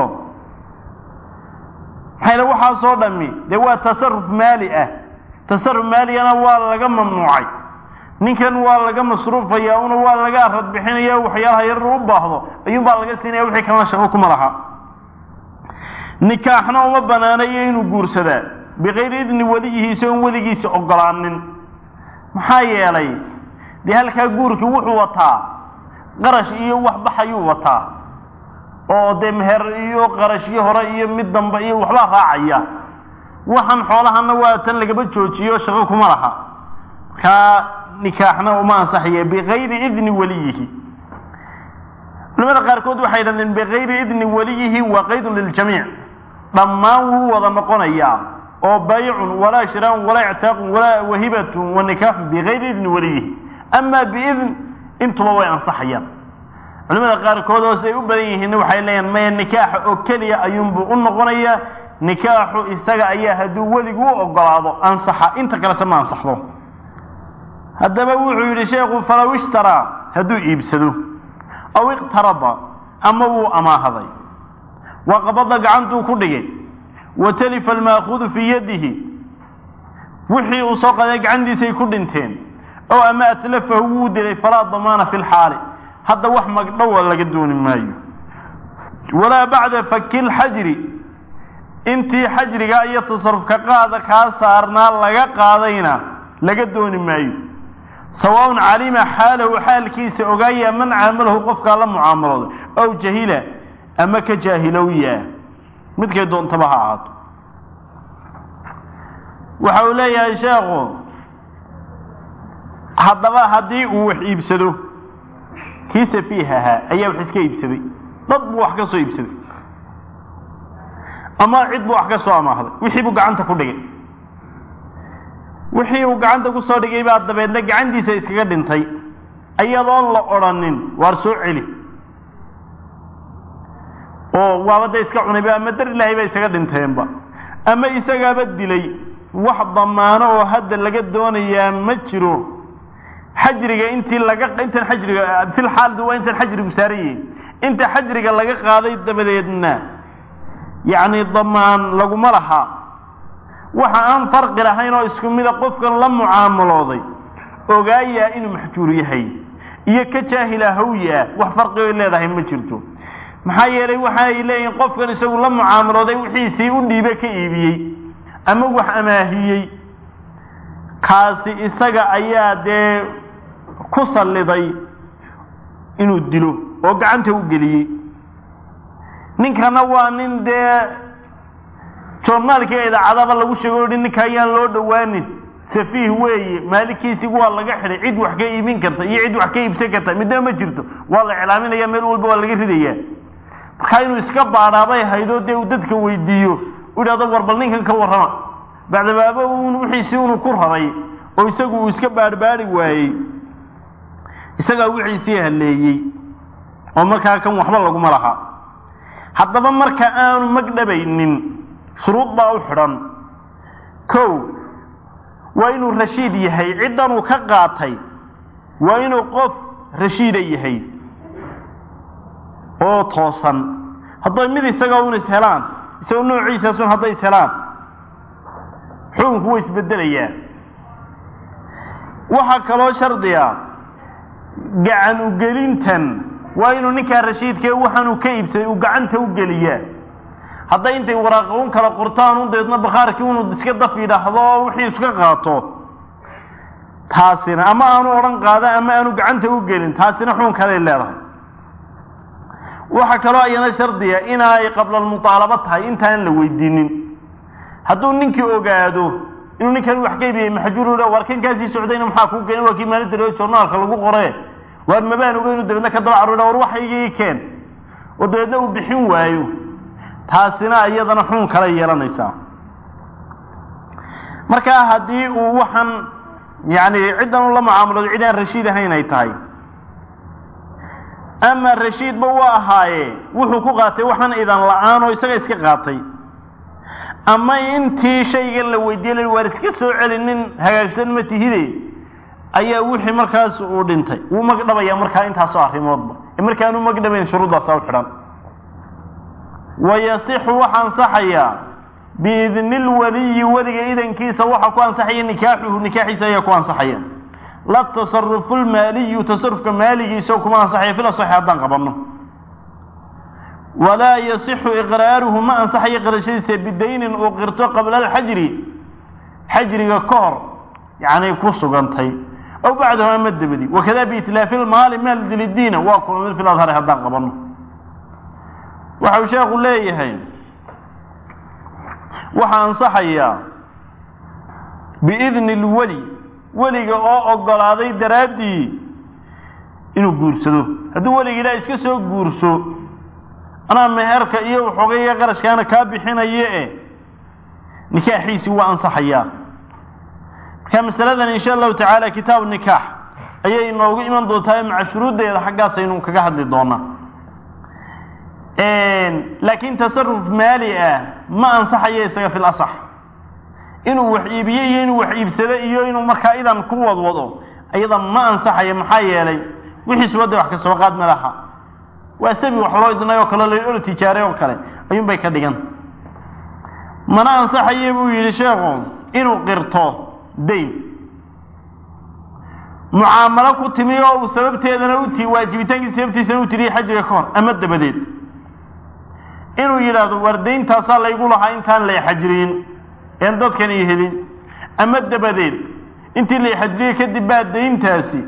maxayna waxaasoo dhammi dee waa tasaruf maali ah tasaruf maaligana waa laga mamnuucay ninkan waa laga masruufaya una waa laga arad bixinaya waxyaalaha yarar u baahdo ayuunbaa laga siinaya wixii kalena shaqo kuma laha nikaaxna uma banaanayo inuu guursadaa bikayri idni weliyihi isagoon weligiisa ogolaanin maxaa yeelay dee halkaa guurkii wuxuu wataa qarash iyo wax baxayuu wataa oo dee meher iyo qarashyo hore iyo mid dambe iyo waxbaa raacaya waxaan xoolahana waa tan lagaba joojiyo shaqo kuma laha markaa nikaaxna uma ansaxaya bikayri idni weliyihi culamada qaarkood waxay yidhahdeen bikayri idni weliyihi waa qaydun liljamiic dhammaan wuu wada noqonayaa oo baycun walaa shiraa'un walaa ictaaqun walaa wahibatun wa nikaaxun bikayri idni weliyihi amaa biidn intuba way ansaxayaan culimada qaarkood oo siay u badan yihiinna waxay leeyahan maya nikaaxa oo keliya ayuunbuu u noqonayaa nikaaxu isaga ayaa hadduu weligu u ogolaado ansaxa inta kalese ma ansaxdo haddaba wuxuu yidhi sheekhu falow ishtaraa hadduu iibsado aw iqtarada ama wuu amaahaday wa qabada gacantuu ku dhigay wa talifa almaakuudu fii yadihi wixii uu soo qaday gacantiisay ku dhinteen oo ama atlafahu wuu dilay falaa damaana fi lxaali hadda wax magdhowa laga dooni maayo walaa bacda faki lxajri intii xajriga iyo tasarufka qaada kaa saarnaa laga qaadayna laga dooni maayo sawaaun calima xaalahu xaalkiisa ogaaya man caamalahu qofkaa la mucaamalooday ow jahila ama ka jaahilowya midkay doontaba ha ahaato waxa uu leeyahay sheekhu haddaba haddii uu wax iibsado kii safiih ahaa ayaa wax iska iibsaday dad buu wax ka soo iibsaday ama cid buu wax ka soo amaahday wixii buu gacanta ku dhigay wixii uu gacanta ku soo dhigay baa dabeedna gacantiisa iskaga dhintay iyadoon la odrhanin waar soo celi oo waaba dee iska cunayba ama dar ilaahay ba isaga dhinteenba ama isagaaba dilay wax damaano oo hadda laga doonayaa ma jiro xajriga intii laga intan xajriga fil xaaldi waa intan xajrigu saaran yihin inta xajriga laga qaaday dabadeedna yacni damaan laguma laha waxa aan farqi lahayn oo isku mida qofkan la mucaamalooday ogaayaa inuu maxjuur yahay iyo ka jaahila hawyaa wax farqi oy leedahay ma jirto maxaa yeelay waxa ay leeyihiin qofkan isagu la mucaamalooday wixiisii u dhiibe ka iibiyey ama wax amaahiyey kaasi isaga ayaa dee ku salliday inuu dilo oo gacanta u geliyey ninkana waa nin dee joornaalkii idaacadaba lagu sheego o hi ninka ayaan loo dhowaanin safiih weeye maalinkiisigu waa laga xidhay cid wax ka iibin karta iyo cid wax ka iibsan karta midnaba ma jirto waa la iclaaminaya meel walba waa laga ridayaa markaa inuu iska baadhaabay haydoo dee uu dadka weydiiyo u idhahdo war bal ninkan ka warrama bacdabaaba un wixiisii unu ku raray oo isagu uu iska baadhbaadhi waayey isagaa wixiisii halleeyey oo markaa kan waxba laguma laha haddaba marka aanu magdhabaynin shuruud baa u xidhan kow waa inuu rashiid yahay ciddanuu ka qaatay waa inuu qof rashiida yahay oo toosan hadday mid isaga un is helaan isagoo noociisaasun hadday is helaan xukunku way isbedelayaa waxaa kaloo shardiga gacan ugelintan waa inuu ninkaa rashiidkee waxaanuu ka iibsaday uu gacanta u geliyaa hadday intay waraaqa un kala qortaan un deedna bakhaarkii unu iska daf yidhaahdo oo wixii iska qaato taasina ama aanu odhan qaada ama aanu gacanta u gelin taasina xun kaley leedahay waxaa kaloo iyana shardiya inay qabla almuaalaba tahay intaan la weydiinin hadduu ninkii ogaado inuu ninkan wax ka ibiyey maxjuur war kan kaasii socdayna maxaa kuu keenay waa kii maalinta loo journaalka lagu qore waar mabaan ogeyn inu dabeedna ka daba carur war waxaygii keen oo dabeedna uu bixin waayo taasina iyadana xun kala yeelanaysaa markaa haddii uu waxaan yani ciddan u la mucaamulado cid aan rashiid ahayn ay tahay ama rashiidba u ahaaye wuxuu ku qaatay waxaan idan la-aan oo isaga iska qaatay ama intii shaygan la weydiiyey waar iska soo celinin hagaagsan ma tihide ayaa wixii markaas uu dhintay wuu magdhabayaa markaa intaasoo arrimoodba ee markaanu magdhabayn shuruuddaasa u xidhan wayasixu waxa ansaxayaa biidni lwaliyi weliga idankiisa waxa ku ansaxaya nikaaxuhu nikaaxiisa ayaa ku ansaxaya la tasarufu lmaaliyu tasarufka maaligiisa kuma ansaxaya fil asaxi haddaan qabanno walaa yasixu iqraaruhu ma ansaxayo qirashadiisa bidaynin uu qirto qabla alxajri xajriga ka hor yani ku sugantay aw bacdahu ama dabadi wakada biitlaafi lmaali maal dilidiina waa kuma mid fil adhari haddaan qabanno waxa uu sheekhu leeyahay waxaa ansaxayaa biidni lweli weliga oo ogolaaday daraaddii inuu guursado hadduu weliga idhaa iska soo guurso anaa meherka iyo waxoogayga qarashkaana kaa bixinaye e nikaaxiisii waa ansaxayaa marka masaladan insha allahu tacaala kitaabu nikaax ayay inoogu iman doontaa maca shuruuddeeda xaggaasaynu kaga hadli doonaa laakiin tasaruf maali ah ma ansaxayo isaga fil asax inuu wax iibiyo iyo inuu wax iibsado iyo inuu markaa idan ku wadwado iyada ma ansaxayo maxaa yeelay wixiisuba dee wax ka soo qaad ma laha waa sabi wax loo idnay oo kale la olo tijaaray oo kale ayuun bay ka dhigan mana ansaxaye buu yidhi sheekhu inuu qirto dayn mucaamalo ku timi oo uu sababteedana uti waajibitaankii sababtiisana u tiriye xajiga ka hor ama dabadeed inuu yidhaahdo war dayntaasaa laygu lahaa intaan lay xajriyin een dadkan io helin ama dabadeed intii lay xajriyey kadib baa dayntaasi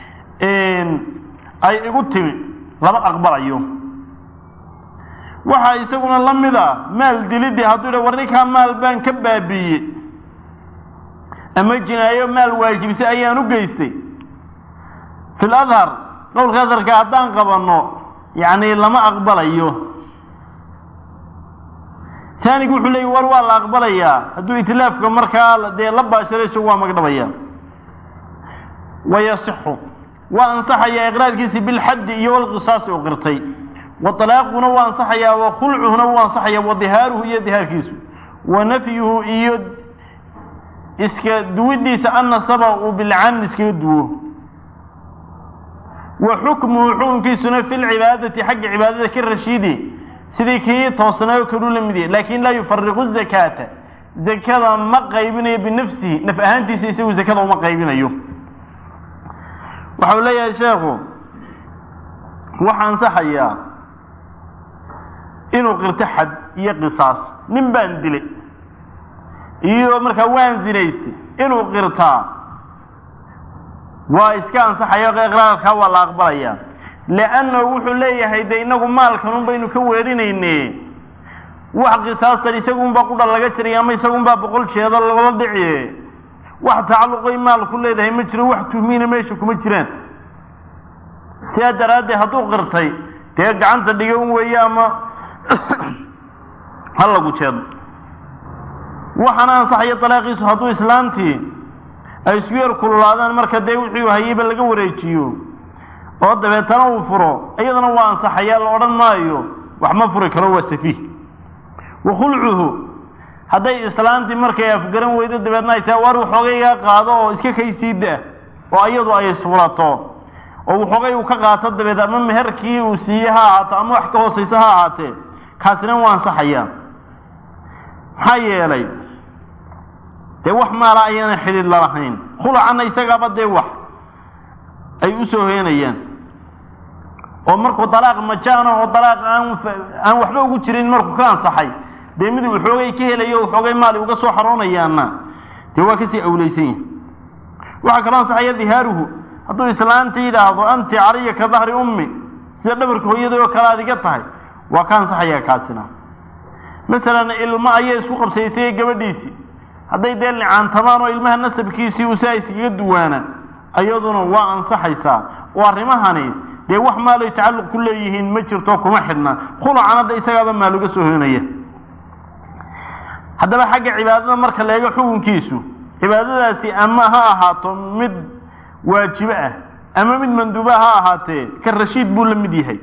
ay igu timi lama aqbalayo waxaa isaguna la mid a maal dilidii hadduu yidha war ninkaa maal baan ka baabiiyey ama jinaayo maal waajibisay ayaan u geystay fi ladhar qowlka adharka haddaan qabanno yacni lama aqbalayo taanigu wuxuu leeyay war waa la aqbalayaa hadduu itlaafka markaa dee la baashiro isagu waa magdhabaya wayasixu waa ansaxayaa iqraarkiisi bilxaddi iyo walqisaasi u qirtay wa talaaquna waa ansaxayaa wa khulcuhuna wuu ansaxaya wa dihaaruhu iyo dihaarkiisu wa nafyuhu iyo iska duwidiisa annasaba uu bilcan iskaga duwo wa xukmuhu xukunkiisuna fi lcibaadati xagga cibaadada ka rashiidi sidii kii toosnaayo kaluu la mid yahay laakin laa yufariqu zakaata zakada ma qaybinayo binafsihi naf ahaantiisa isagu zakada uma qaybinayo waxau leeyahay sheekhu waxa ansaxayaa inuu qirto xad iyo qisaas nin baan dilay iyo markaa waan zinaystay inuu qirtaa waa iska ansaxaya iqraarkaa waa la aqbalayaa liannahu wuxuu leeyahay de inagu maalkanun baynu ka weerinayne wax qisaastan isagunbaa qudha laga jiray ama isagunbaa boqol jeeda lagala dhici wax tacalluqay maal ku leedahay ma jiro wax tuhmiina meesha kuma jiraan sidaa daraaddeed hadduu qirtay dee gacanta dhiga un weeye ama ha lagu jeedo waxaana ansaxaya dalaaqiisu hadduu islaantii ay isku yar kululaadaan marka dee wixii hayeyba laga wareejiyo oo dabeetana uu furo iyadana waa ansaxayaa la odhan maayo wax ma furi karo waa safiih wa khulcuhu hadday islaantii markay afgaran weydo dabeedna ay tahay war waxoogaygaa qaado oo iska kaysiida oo iyadu ay isfurato oo waxoogay uu ka qaato dabeed ama meherkii uu siiye ha ahaato ama wax ka hoosaysa ha ahaatee kaasina waa ansaxayaa maxaa yeelay dee wax maala ayaana xidhiid lalahayn khulacanna isagaaba dee wax ay u soo heenayaan oo markuu dalaaq majaana oo dalaaq aan aan waxba ugu jirin markuu ka ansaxay dee mid waxoogay ka helayo waxoogay maali uga soo xaroonayaana dee waa kasii awlaysan yahay waxaa kaloo ansaxaya dihaaruhu hadduu islaanta yidhaahdo anti calaya ka dahri ummi sida dhabarka hooyada oo kale aad iga tahay waa ka ansaxaya kaasina masalan ilmo ayay isku qabsaysay gabadhiisii hadday dee licaantamaan oo ilmaha nasabkiisii uu saa iskaga duwaana iyaduna waa ansaxaysaa oo arrimahani dee wax maaloy tacalluq ku leeyihiin ma jirto kuma xidhna khulacan hadda isagaaba maaluga soo hoynaya haddaba xagga cibaadada marka la eego xukunkiisu cibaadadaasi ama ha ahaato mid waajibo ah ama mid manduuba ha ahaatee ka rashiid buu la mid yahay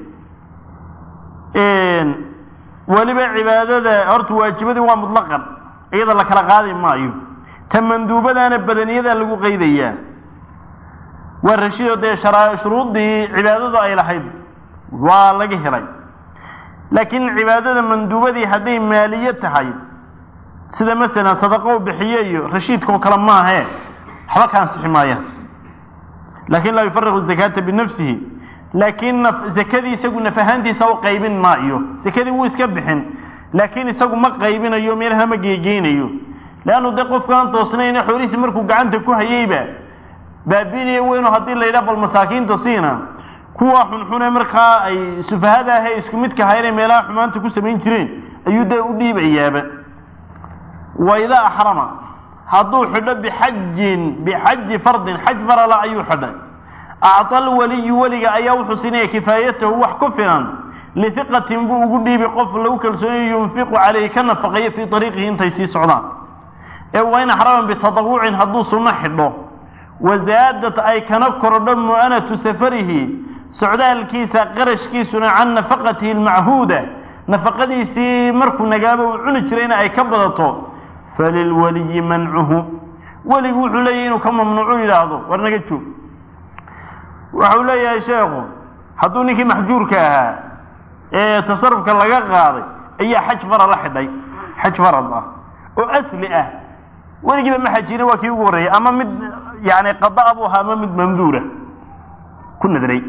weliba cibaadada horta waajibadii waa mutlaqan iyada la kala qaadi maayo ta manduubadaana badaniyada lagu qaydayaa waa rashiidoo dee shuruuddii cibaadadu ay lahayd waa laga helay laakiin cibaadada manduubadii hadday maaliye tahay sida masalan sadaqo u bixiye iyo rashiidkao kale maahe waxba ka ansixi maayaan laakin laa yufariqu zakaata binafsihi laakiin zakadii isagu naf ahaantiisa u qaybin maayo zakadii wuu iska bixin laakiin isagu ma qaybinayo meelaha ma geegeynayo leannu dee qofkaan toosnayna xoolihiisi markuu gacanta ku hayeyba baabiinaya weyno haddii la yidhaha bal masaakiinta siina kuwa xunxune markaa ay sufahada ahe isku midka haynay meelaha xumaanta ku samayn jireen ayuu dee u dhiibayaaba wa idaa axrama hadduu xidho bixajin bixaji fardin xaj farala ayuu xidhay acطa alwaliyu weliga ayaa wuxuu siinaya kifaayatahu wax ku filan lihiqatin buu ugu dhiibi qof lagu kalsoonyayo yunfiqu calayhi ka nafaqeeyo fii ariiqihi intay sii socdaan ee waa in axraman bitadawucin hadduu sunno xidho wasaadat ay kana kordho mu'anatu safarihi socdaalkiisa qarashkiisuna can nafaqatihi almachuuda nafaqadiisii markuu nagaaba uu cuni jirayna ay ka badato falilwaliyi mancuhu weligu wuxuu leeyahy inuu ka mamnuucu yidhaahdo war naga joog waxau leeyahay sheekhu hadduu ninkii maxjuurka ahaa ee tasarufka laga qaaday ayaa xaj fara la xidhay xaj farad ah oo asli ah weligiiba ma xajina waa kii ugu horreeyay ama mid yani qadaa buu ahaa ama mid mamduura ku nadray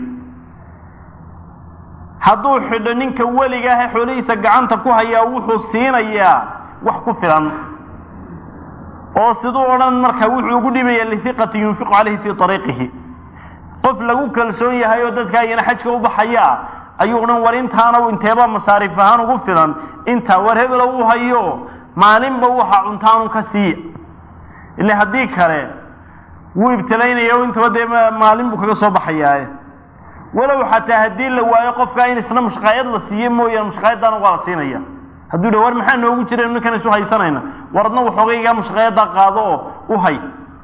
hadduu xidho ninka weliga ah ee xoolihiisa gacanta ku hayaa wuxuu siinayaa wax ku filan oo siduu odhan marka wuxuu ugu dhibaya lihiqati yunfiqu calayhi fii ariiqihi qof lagu kalsoon yahay oo dadkaa iyana xajka u baxayaa ayuu odhan war intaana inteeba masaariif ahaan ugu filan intaa war hebelo u hayo maalinba waxa cuntaanu ka siiya ile haddii kale wuu ibtilaynaya o intaba dee maalin buu kaga soo baxayaaye walow xataa haddii la waayo qofkaa in isna mushqaayad la siiye mooyaane mushqaayaddaana waa la siinaya hadduu dha war maxaa noogu jira ninkan isu haysanayna war adna waxoogaygaa mushqaayaddaa qaado oo u hay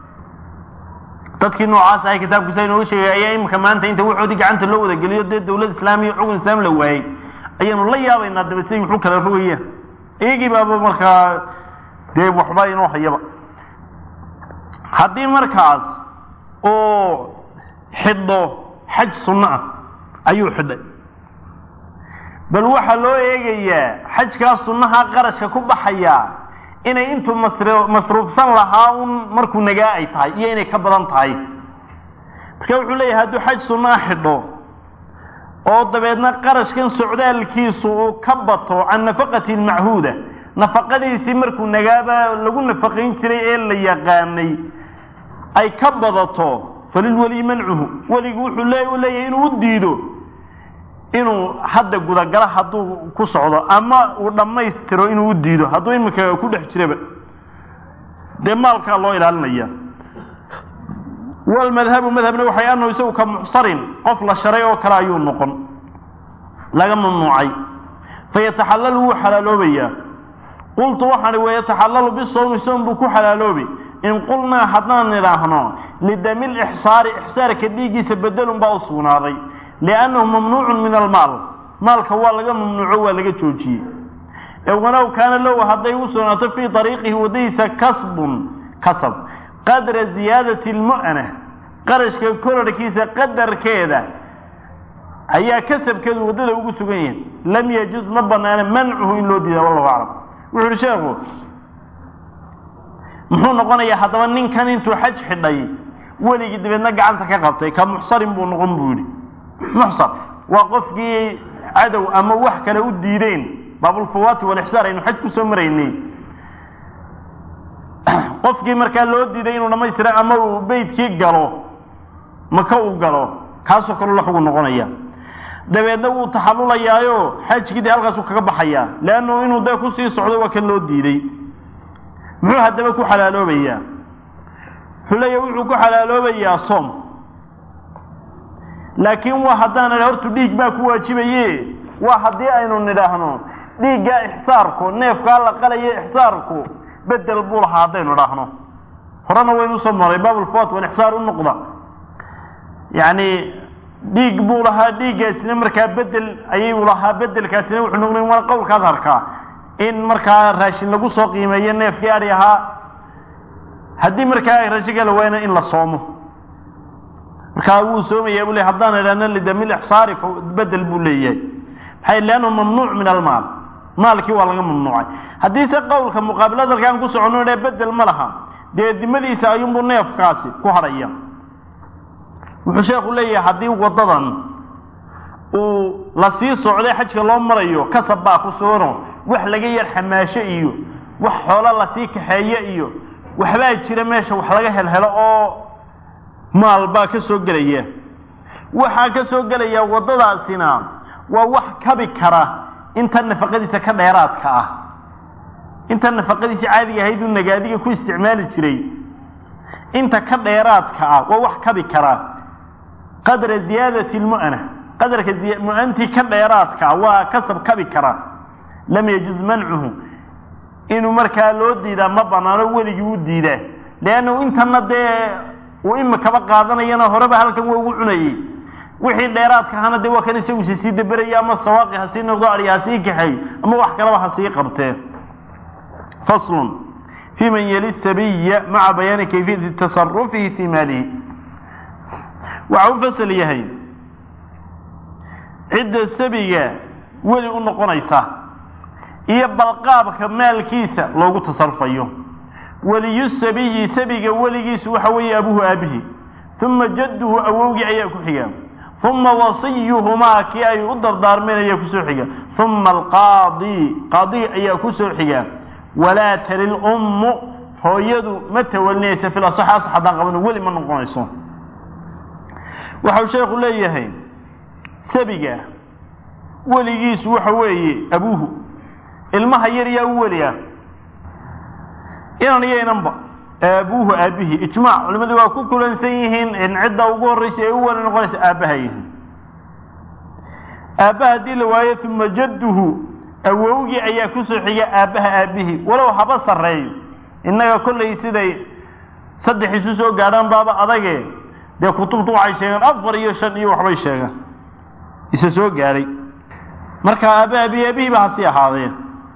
dadkii noocaas ahay kitaabkiisa inooga sheegay ayaa iminka maanta inta waxoodii gacanta loo wadageliyo dee dawlad islaamiya xugun islaam la waayey ayaanu la yaabaynaa daba siday wuxuu kala rogayaan iyagii baaba markaa dee waxba inoo hayaba haddii markaas uu xidho xaj sunno ah ayuu xidhay bal waxaa loo eegayaa xajkaa sunnaha qarashka ku baxayaa inay intuu masruufsan lahaa un markuu nagaa ay tahay iyo inay ka badan tahay marka wuxuu leeyahay hadduu xaj sunnaa xidho oo dabeedna qarashkan socdaalkiisu uu ka bato can nafaqati almachuuda nafaqadiisii markuu nagaaba lagu nafaqayn jiray ee la yaqaanay ay ka badato falilweliyi mancuhu weligu wuxuu leeyahay inuu u diido inuu hadda gudagalo hadduu ku socdo ama uu dhammaystiro inuu u diido hadduu iminka ku dhex jiraba dee maalkaa loo ilaalinaya walmadhabu madhabna waxay anahu isagu ka muxsarin qof la sharay oo kale ayuu noqon laga mamnuucay fayataxallalu wuu xalaaloobayaa qultu waxaan i wayataxallalu bisawmi soom buu ku xalaaloobi in qulnaa haddaan idhaahno lidami lixsaari ixsaarka dhiiggiisa bedelun baa u sugnaaday liannahu mamnuucun min almaal maalka waa laga mamnuuco waa laga joojiyey ee walow kaana low hadday u sugnaato fii ariiqihi waddadiisa kasbun kasab qadra ziyaadati lmu'na qarashka korarhkiisa qadarkeeda ayaa kasabkeedu waddada ugu sugan yahay lam yajuz ma banaana mancuhu in loo diida wallahu aclam wuxu uhi sheekhu muxuu noqonayaa haddaba ninkan intuu xaj xidhay weligii dabeedna gacanta ka qabtay ka muxsarin buu noqon buu yidhi muxsar waa qofkii cadow ama wax kale u diideen baabulfawaati walixsaar aynu xaj ku soo maraynay qofkii markaa loo diiday inuu dhammaystira ama uu beydkii galo maka uu galo kaasoo kaleu la xugun noqonaya dabeedna wuu taxallulayaayo xajkii dee halkaasuu kaga baxayaa leannu inuu dee kusii socdo waa kan loo diiday muxuu haddaba ku xalaaloobayaa wuxuu leeyahy wuxuu ku xalaaloobayaa soom laakiin waa haddaan idha hortu dhiig baa ku waajibaye waa haddii aynu nidhaahno dhiiggaa ixsaarku neefkaa la qalayo ixsaarku bedel buu lahaa haddaynu idhaahno horena waynu usoo maray baabulfawat walixsaar u noqda yacni dhiig buu lahaa dhiiggaasina markaa bedel ayuu lahaa bedelkaasina wuxuu noqday waa qowlka adharkaa in markaa raashin lagu soo qiimeeyo neefkii adhi ahaa haddii markaa raashinka la waayna in la soomo markaa wuu soomayaa buu le haddaan idhahno lidamil ixsaari bedel buu leeyahay maxay leannahu mamnuuc min almaal maalkii waa laga mamnuucay haddiise qowlka muqaabil adalkaan ku soconno idha bedel ma laha dee dimadiisa ayuunbuu neefkaasi ku hadhaya wuxuu sheekhu leeyahay haddii waddadan uu la sii socday xajka loo marayo kasab baa ku sugano wax laga yar xamaasho iyo wax xoolo lasii kaxeeyo iyo waxbaa jira meesha wax laga helhelo oo maal baa ka soo gelaya waxaa ka soo gelaya waddadaasina waa wax kabi kara inta nafaqadiisa ka dheeraadka ah inta nafaqadiisa caadiga ahayd uu nagaadiga ku isticmaali jiray inta ka dheeraadka ah waa wax kabi kara qadra ziyaadati lmu'ana qadarka mu-antii ka dheeraadka waa kasab kabi kara lam yajuz mancuhu inuu markaa loo diidaa ma banaano weligii u diidaa leannu intana dee uu imikaba qaadanayana horeba halkan waa ugu cunayey wixii dheeraadka ahana dee waa kan isagusi sii daberaya ama sawaaqi ha sii noqdo adhi ha sii kaxay ama wax kalaba ha sii qabtee faslun fi man yali sabiya maca bayaani kayfiyati tasarufihi fii maalihi waxa u fasal yahay cidda sabiga weli u noqonaysa iyo balqaabka maalkiisa loogu tasarufayo weliyu sabiyi sabiga weligiisu waxa weeye abuhu aabihi uma jadduhu awowgii ayaa ku xiga uma wasiyuhumaa kii ay u dardaarmeen ayaa kusoo xiga uma alqaadi qaadi ayaa kusoo xiga walaa tali lummu hooyadu ma tawalinaysa fil asax asax haddaan qabano weli ma noqonayso waxau sheekhu leeyahay sabiga weligiisu waxa weeye abuuhu ilmaha yar yaa u weli ah inan iyo inanba aabuuhu aabihi ijmaac culimmadu waa ku kulansan yihiin in cidda ugu horraysa ee u weli noqonaysa aabbaha yihiin aabbaha haddii la waayo uma jadduhu awowgii ayaa kusoo xiga aabbaha aabihi walow haba sarreeyo innaga kollay siday saddex isu soo gaadhaan baaba adage dee kutubtu waxay sheegeen afar iyo shan iyo waxbay sheegaan isa soo gaadhay marka aabba aabihi aabihiiba hasii ahaadeen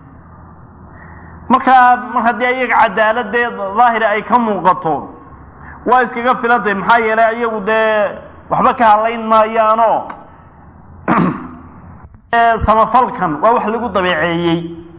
markaa mar haddii ayaga cadaaladee daahira ay ka muuqato waa iskaga filantay maxaa yeelay ayagu dee waxba ka hadlayn maayaanoo samafalkan waa wax lagu dabeeceeyey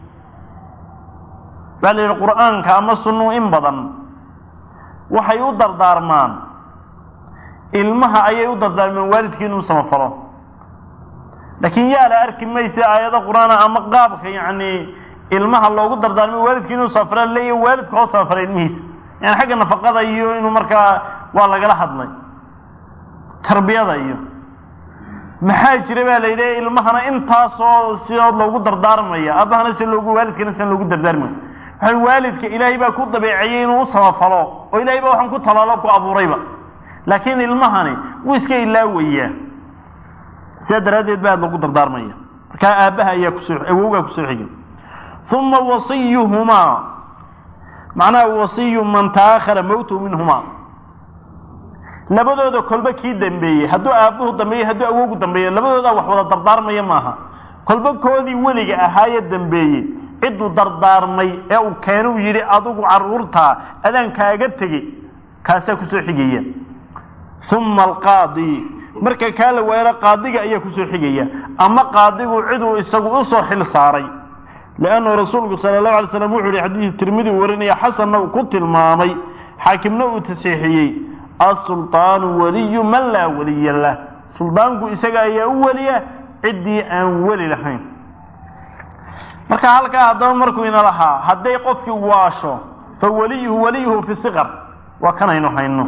baa la yidhi qur'aanka ama sunnu in badan waxay u dardaarmaan ilmaha ayay u dardaarmeen waalidkii inuu samafalo laakiin yaa la arki maysa aayado qur-aana ama qaabka yacni ilmaha loogu dardaarmay waalidkii inuu samafala leeya waalidka oo samafala ilmihiisa yani xagga nafaqada iyo inuu markaa waa lagala hadlay tarbiyada iyo maxaa jira baa la yidhi ilmahana intaasoo sidood loogu dardaarmaya aabahana si loogu waalidkana sian loogu dardaarmaya waxaa waalidka ilaahay baa ku dabeeceeyey inuu u samafalo oo ilahay baa waxaan ku talaalo ku abuurayba laakiin ilmahani wuu iska ilaawayaa sidaa daraaddeed ba aad loogu dardaarmaya markaa aabbaha ayaa kusoo awowgaa kusoo xigay uma wasiyuhumaa macnaha wasiyu man taahara mowtu minhumaa labadooda kolba kii dambeeyey hadduu aabbuhu dambeeyey hadduu awowgu dambeeyo labadoodaa wax wada dardaarmaya maaha kolba koodii weliga ahaaye dambeeyey cidduu dardaarmay ee uu keenuu yidhi adigu carruurtaa adaan kaaga tegey kaasaa kusoo xigaya uma alqaadi marka kaa la waayana qaadiga ayaa kusoo xigaya ama qaadigu ciduu isagu usoo xil saaray liannahu rasuulku sala allahu alay slam wuxu yihi xadiid tirmidi uu warinaya xasanna uu ku tilmaamay xaakimna uu tasiixiyey asulطaanu waliyu man laa waliya lah suldaanku isaga ayaa u weliya ciddii aan weli lahayn marka halkaa haddaba markuu ina lahaa hadday qofkii waasho fa waliyuhu waliyuhu fi siqar waa kanaynu hayno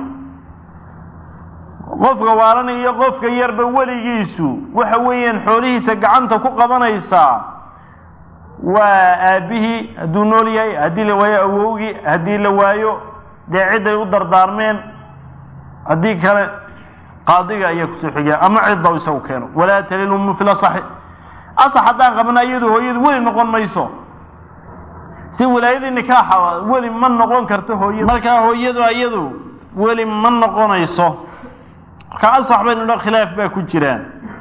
qofka waalan iyo qofka yarba weligiisu waxa weeyaan xoolihiisa gacanta ku qabanaysaa waa aabbihii hadduu nool yahay haddii la waayo awowgii haddii la waayo dee cidday u dardaarmeen haddii kale qaadiga ayaa kusoo xigaa ama cidda isagu keeno walaa talil ummu fil asaxi asax haddaan qabna iyadu hooyadu weli noqon mayso si wilaayadii nikaaxa weli ma noqon karto hooyadu markaa hooyadu iyadu weli ma noqonayso marka asax baynu dha khilaaf baa ku jiraan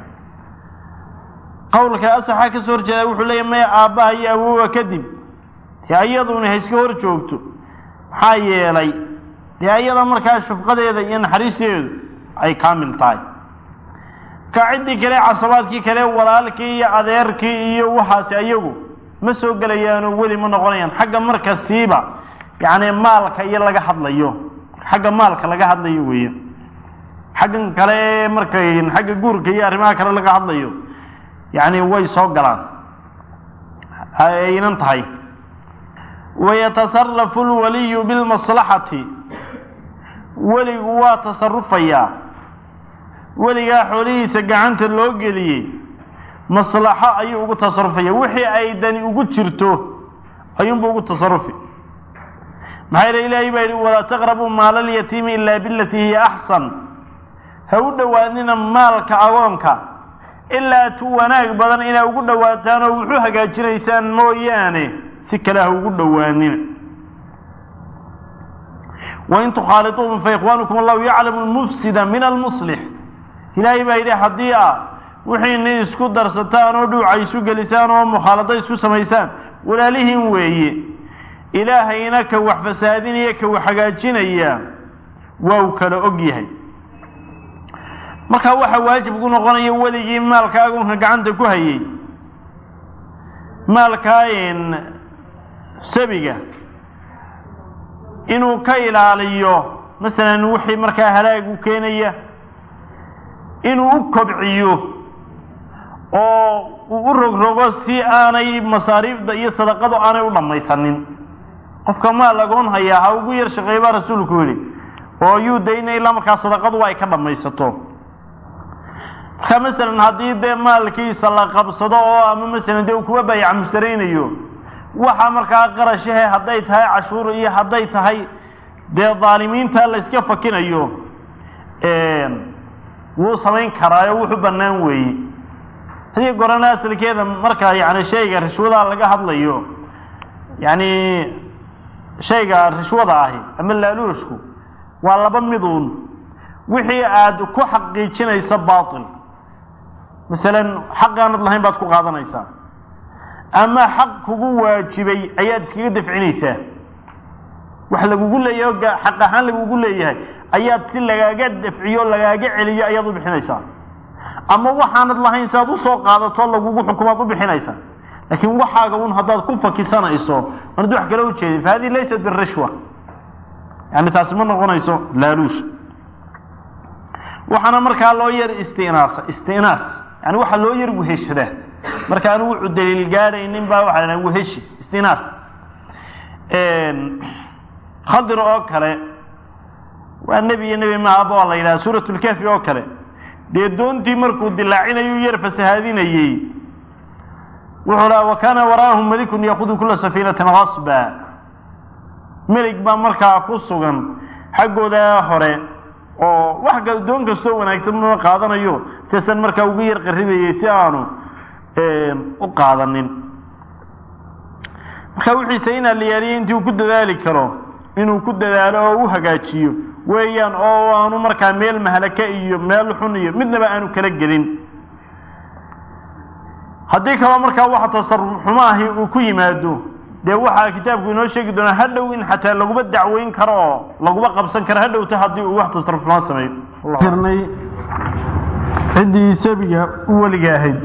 qowlka asaxa ka soo horjeeda wuxuu leeyahy maya aabbaha iyo awowa kadib dee iyaduna hayska hor joogto maxaa yeelay dee ayada markaa shufqadeeda iyo naxariisteedu ay kaamil tahay ka ciddii kale casabaadkii kale walaalkii iyo adeerkii iyo waxaasi ayagu ma soo gelayaanoo weli ma noqonayaan xagga marka siiba yacni maalka iyo laga hadlayo xagga maalka laga hadlayo weeye xaggan kale ee markay xagga guurka iyo arrimaha kale laga hadlayo yacni way soo galaan aynan tahay wayatasarafu lwaliyu bilmaslaxati weligu waa tasarufayaa weligaa xoolihiisa gacanta loo geliyey maslaxo ayuu ugu tasarufaya wixii ay dani ugu jirto ayuunbu ugu tasarufi maxaa yeele ilaahay baa yidhi walaa taqrabuu maala alyatiimi ilaa bilatii hiya axsan ha u dhowaanina maalka agoonka ilaa tu wanaag badan inaa ugu dhowaataan oo wuxu hagaajinaysaan mooyaane si kale ha ugu dhowaanina wain tukhaaliuuhum faikhwaanukum allahu yaclamu lmufsida min almuslix ilaahay baa yidhi haddii a wixiina isku darsataan oo dhuuca isu gelisaan oo mukhaalado isku samaysaan walaalihiin weeye ilaahayna ka wax fasaadinaya ka wax hagaajinaya waa uu kala og yahay markaa waxaa waajib ku noqonaya weligii maalka agoonka gacanta ku hayay maalkaa sabiga inuu ka ilaaliyo masalan wixii markaa halaag u keenaya inuu u kobciyo oo uu u rogrogo si aanay masaariifda iyo sadaqadu aanay u dhammaysanin qofka maal agoon hayaa ha ugu yar shaqeey baa rasuulku yidhi oo yuu dayna ilaa markaa sadaqadu ay ka dhammaysato marka masalan haddii dee maalkiisa la qabsado oo ama masalan dee uu kuwa bayac mustaraynayo waxa markaa qarashahe hadday tahay cashuur iyo hadday tahay dee daalimiinta la iska fakinayo wuu samayn karaayo wuxu bannaan weeye hadii gorana asalkeeda marka yani shayga rishwada laga hadlayo yani shayga rishwada ahi ama laaluushku waa laba miduun wixii aad ku xaqiijinaysa baatil masalan xaqaanad lahayn baad ku qaadanaysaa ama xaq kugu waajibay ayaad iskaga dafcinaysaa wax lagugu leeyahay o xaq ahaan lagugu leeyahay ayaad si lagaaga dafciyo lagaaga celiyo ayaad u bixinaysaa ama waxaanad lahayn si aad usoo qaadato lagugu xukumaad u bixinaysaa laakiin waxaaga un haddaad ku fakisanayso anad wax kale ujeedin fa hadihi laysat birishwa yani taasi ma noqonayso laaluush waxaana markaa loo yar istinaasa istinaas yani waxaa loo yar weheshadaa marka aan wuxuu daliil gaadhaynin baa waxaa la weheshi istinaas khadir oo kale waa nebi iyo nebi maaba waa la yidhaha suurat lkafi oo kale dee doontii markuu dilaacinayu yar fasahaadinayey wuxuu laha wa kaana waraahum melikun yakudu kula safiinatin hasba melig baa markaa ku sugan xaggooda hore oo wax ka doon kastoo wanaagsan ma qaadanayo siasan markaa ugu yar qaribayey si aanu u qaadanin marka wixiise inaa la yaaliyo intii uu ku dadaali karo inuu ku dadaalo oo u hagaajiyo weeyaan oo aanu markaa meel mahlaka iyo meel xun iyo midnaba aanu kala gelin haddii kaloo markaa waxa tasaruf xumo ahi uu ku yimaado dee waxaa kitaabku inoo sheegi doonaa hadhow in xataa laguma dacweyn karo oo laguma qabsan karo hadhowta haddii uu wax tasaruf xumo sameeyo jirnay ciddii sabiga u weliga ahayd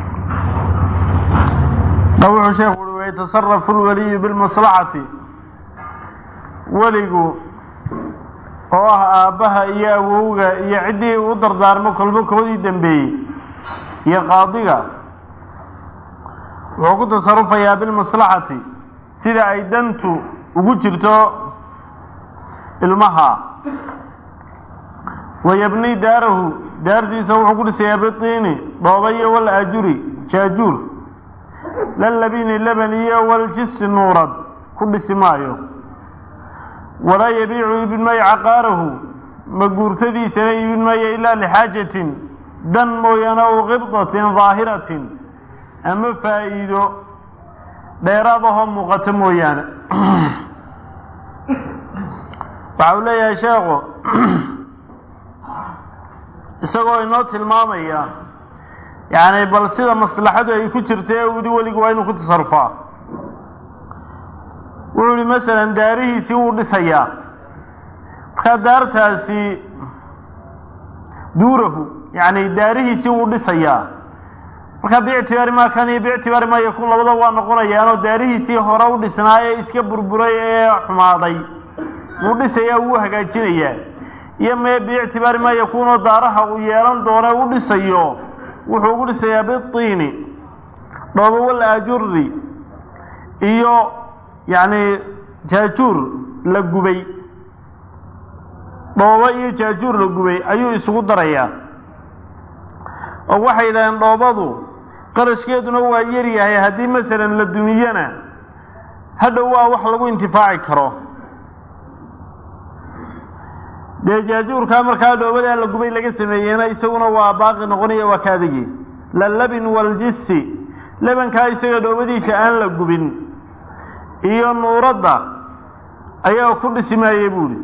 da wuxuu sheekhu ui wayatasarafu lwaliyu bilmaslaxati weligu oo ah aabbaha iyo awowga iyo ciddii u dardaarmo kolbo koodii dambeeyey iyo qaadiga wuxuu ku tasarufayaa bilmaslaxati sida ay dantu ugu jirto ilmaha wayabni daarahu daartiisa wuxuu ku dhisayaa bitiini dhooba iyo wal ajuri jaajuur lalabini laban iyo waljisi nuurad ku dhisi maayo walaa yabiicu iibin maayo caqaarahu maguurtadiisana iibin maayo ilaa lixaajatin dan mooyaane ow qibdatin daahiratin ama faa'iido dheeraad ahoo muuqato mooyaane waxa uu leeyahay sheekhu isagoo inoo tilmaamaya yacni bal sida maslaxadu ay ku jirta ee wili weligu waa inuu ku tasarufaa wuxuu yihi masalan daarihiisii wuu dhisayaa markaa daartaasi duurahu yacni daarihiisii wuu dhisayaa markaa biictibaari maa kan iyo biictibaari maa yakun labada waa noqonayaanoo daarihiisii hore u dhisnaa ee iska burburay ee xumaaday wuu dhisayaa wuu hagaajinayaa iyo mee biictibaari maa yakuunoo daaraha uu yeelan doone u dhisayo wuxuu ugu dhisayaa bitiini dhoobo wal ajuri iyo yacni jaajuur la gubay dhoobo iyo jaajuur la gubay ayuu isugu darayaa oo waxay yidhahdeen dhoobadu qarashkeeduna waa yar yahay haddii masalan la dumiyana hadhow waa wax lagu intifaaci karo dee jaajuurkaa markaa dhoobadaa la gubay laga sameeyeyna isaguna waa baaqi noqonaya waa ka adigi lalabin waljisi lebankaa isaga dhoobadiisa aan la gubin iyo nuuradda ayaa ku dhisi maayey buuhi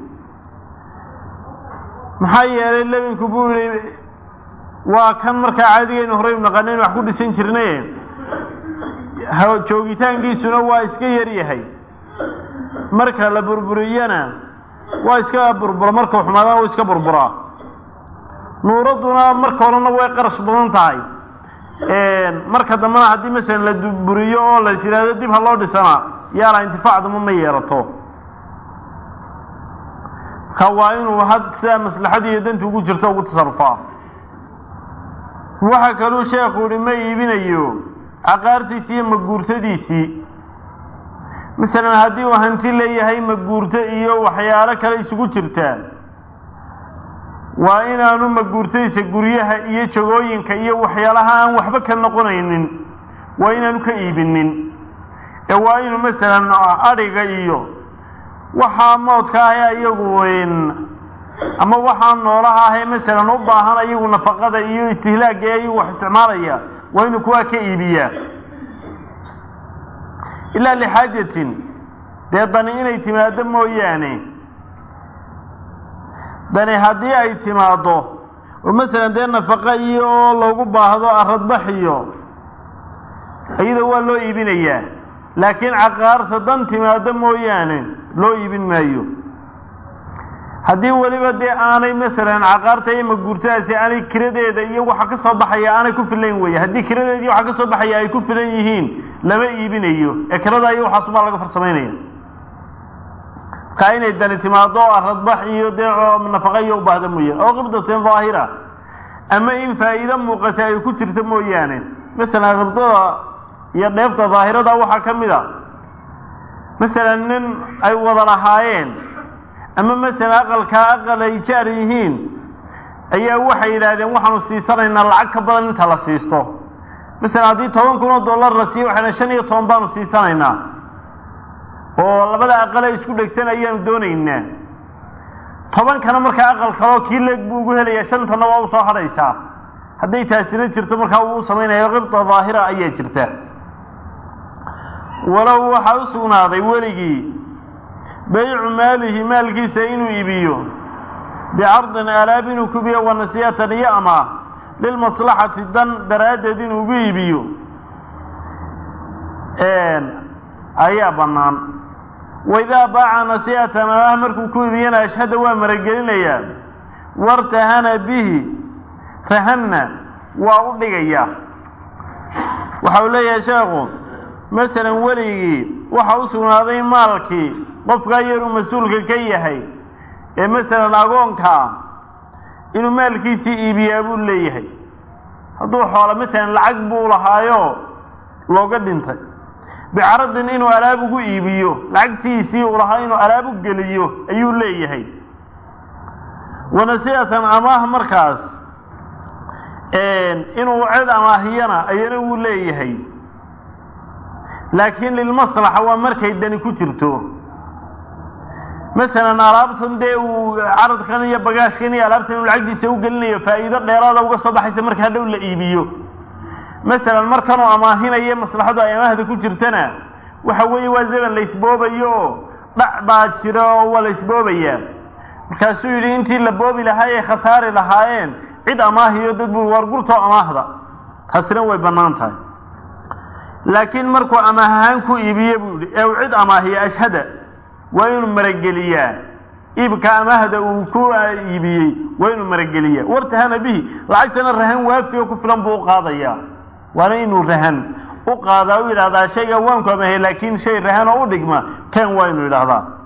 maxaa yeelay lebinku buu yihi waa kan markaa caadigaynu horey u naqanayn wax ku dhisan jirnaye joogitaankiisuna waa iska yar yahay marka la burburiyana waa iska burbura markau xumaadana waa iska burburaa nuuradduna marka horena way qarash badan tahay marka dambena haddii masalan la buriyo oo la is yidhaahdo dib ha loo dhisana yaala intifaacduma ma yeelato marka waa inuu had sidaa maslaxadii iyo dantu ugu jirto ugu tasarufaa waxaa kaluu sheekhu yihi ma iibinayo caqaartiisii iyo maguurtadiisii masalan haddii uu hanti leeyahay maguurto iyo waxyaalo kale isugu jirtaa waa inaanu maguurtadiisa guryaha iyo jagooyinka iyo waxyaalaha aan waxba ka noqonaynin waa inaanu ka iibinin ee waa inuu masalan adhiga iyo waxaa moodka ah iyagu ama waxaa noolaha ahee masalan u baahan ayagu nafaqada iyo istihlaagga ee ayagu wax isticmaalaya waa inuu kuwaa ka iibiyaa ilaa lixaajatin dee dani inay timaaddo mooyaane dani haddii ay timaaddo oo masalan dee nafaqa iyo loogu baahdo aradbax iyo iyada waa loo iibinayaa laakiin caqaarta dan timaaddo mooyaane loo iibin maayo haddii weliba dee aanay masalan caqaarta iyo maguurtadaasi aanay kiradeeda iyo waxa ka soo baxaya aanay ku filayn weeye haddii kiradeeda iyo waxa ka soo baxaya ay ku filan yihiin lama iibinayo ee kirada iyo waxaasumaa laga farsamaynaya markaa inay dani timaado aradbax iyo dee nafaqa iyo u baahda mooyaane oo qibdatin daahira ama in faa'iido muuqata ay ku jirto mooyaane masalan qibdada iyo dheefta daahirada waxaa ka mid a masalan nin ay wada lahaayeen ama masalan aqalkaa aqal ay jaar yihiin ayaa waxay yidhaahdeen waxaanu siisanaynaa lacag ka badan inta la siisto masalan haddii toban kun oo dollar la siiyo waxayna shan iyo toban baanu siisanaynaa oo labada aqale isku dhegsan ayaanu doonaynaa tobankana markaa aqal kaloo kii leeg buu ugu helayaa shantana waa u soo hadhaysaa hadday taasina jirto markaa uu u samaynayo qibda daahira ayaa jirta walow waxaa u sugnaaday weligii baycu maalihi maalkiisa inuu iibiyo bicardin aalaab inuu kubiyo wanasiyatan iyo amaah lilmaslaxati dan daraaddeed inuu ugu iibiyo ayaa bannaan waidaa baaca nasiyatan amaah markuu ku iibiyana ashhada waa maragelinayaa wartahana bihi rahanna waa u dhigayaa waxa uu leeyahay sheekhu masalan weligii waxa u sugnaaday maalkii qofkaa yaruu mas-uulka ka yahay ee masalan agoonkaa inuu maalkiisii iibiyaa buu leeyahay hadduu xoolo masalan lacag buu lahaayo looga dhintay bicaradin inuu alaab ugu iibiyo lacagtiisii uu lahaa inuu alaab u geliyo ayuu leeyahay wanasiatan amaah markaas inuu cid amaahiyana ayana wuu leeyahay laakiin lilmaslaxa waa markay dani ku jirto masalan alaabtan dee uu caradkan iyo bagaashkan iyo alaabtan inuu lacagtiisa u gelinayo faa'iido dheeraada uga soo baxaysa marka hadhow la iibiyo masalan markanuu amaahinayo maslaxadu ay amaahda ku jirtana waxa weeye waa zaman la isboobayo oo dhac baa jira oo waa la isboobayaa markaasuu yidhi intii la boobi lahaa ee khasaari lahaayeen cid amaahiyo dad buu war gurtoo amaahda taasina way bannaan tahay laakiin markuu amaah ahaan ku iibiye buu yidhi ee uu cid amaahiya ashhada waa inuu marageliyaa iibka amaahda uu ku iibiyey waa inuu marageliyaa wartahana bihi lacagtana rahan waafi oo ku filan buu u qaadayaa waana inuu rahan u qaadaa u yidhahdaa shayga waanku amaahiya laakiin shay rahan oo u dhigma kan waa inuu yidhahdaa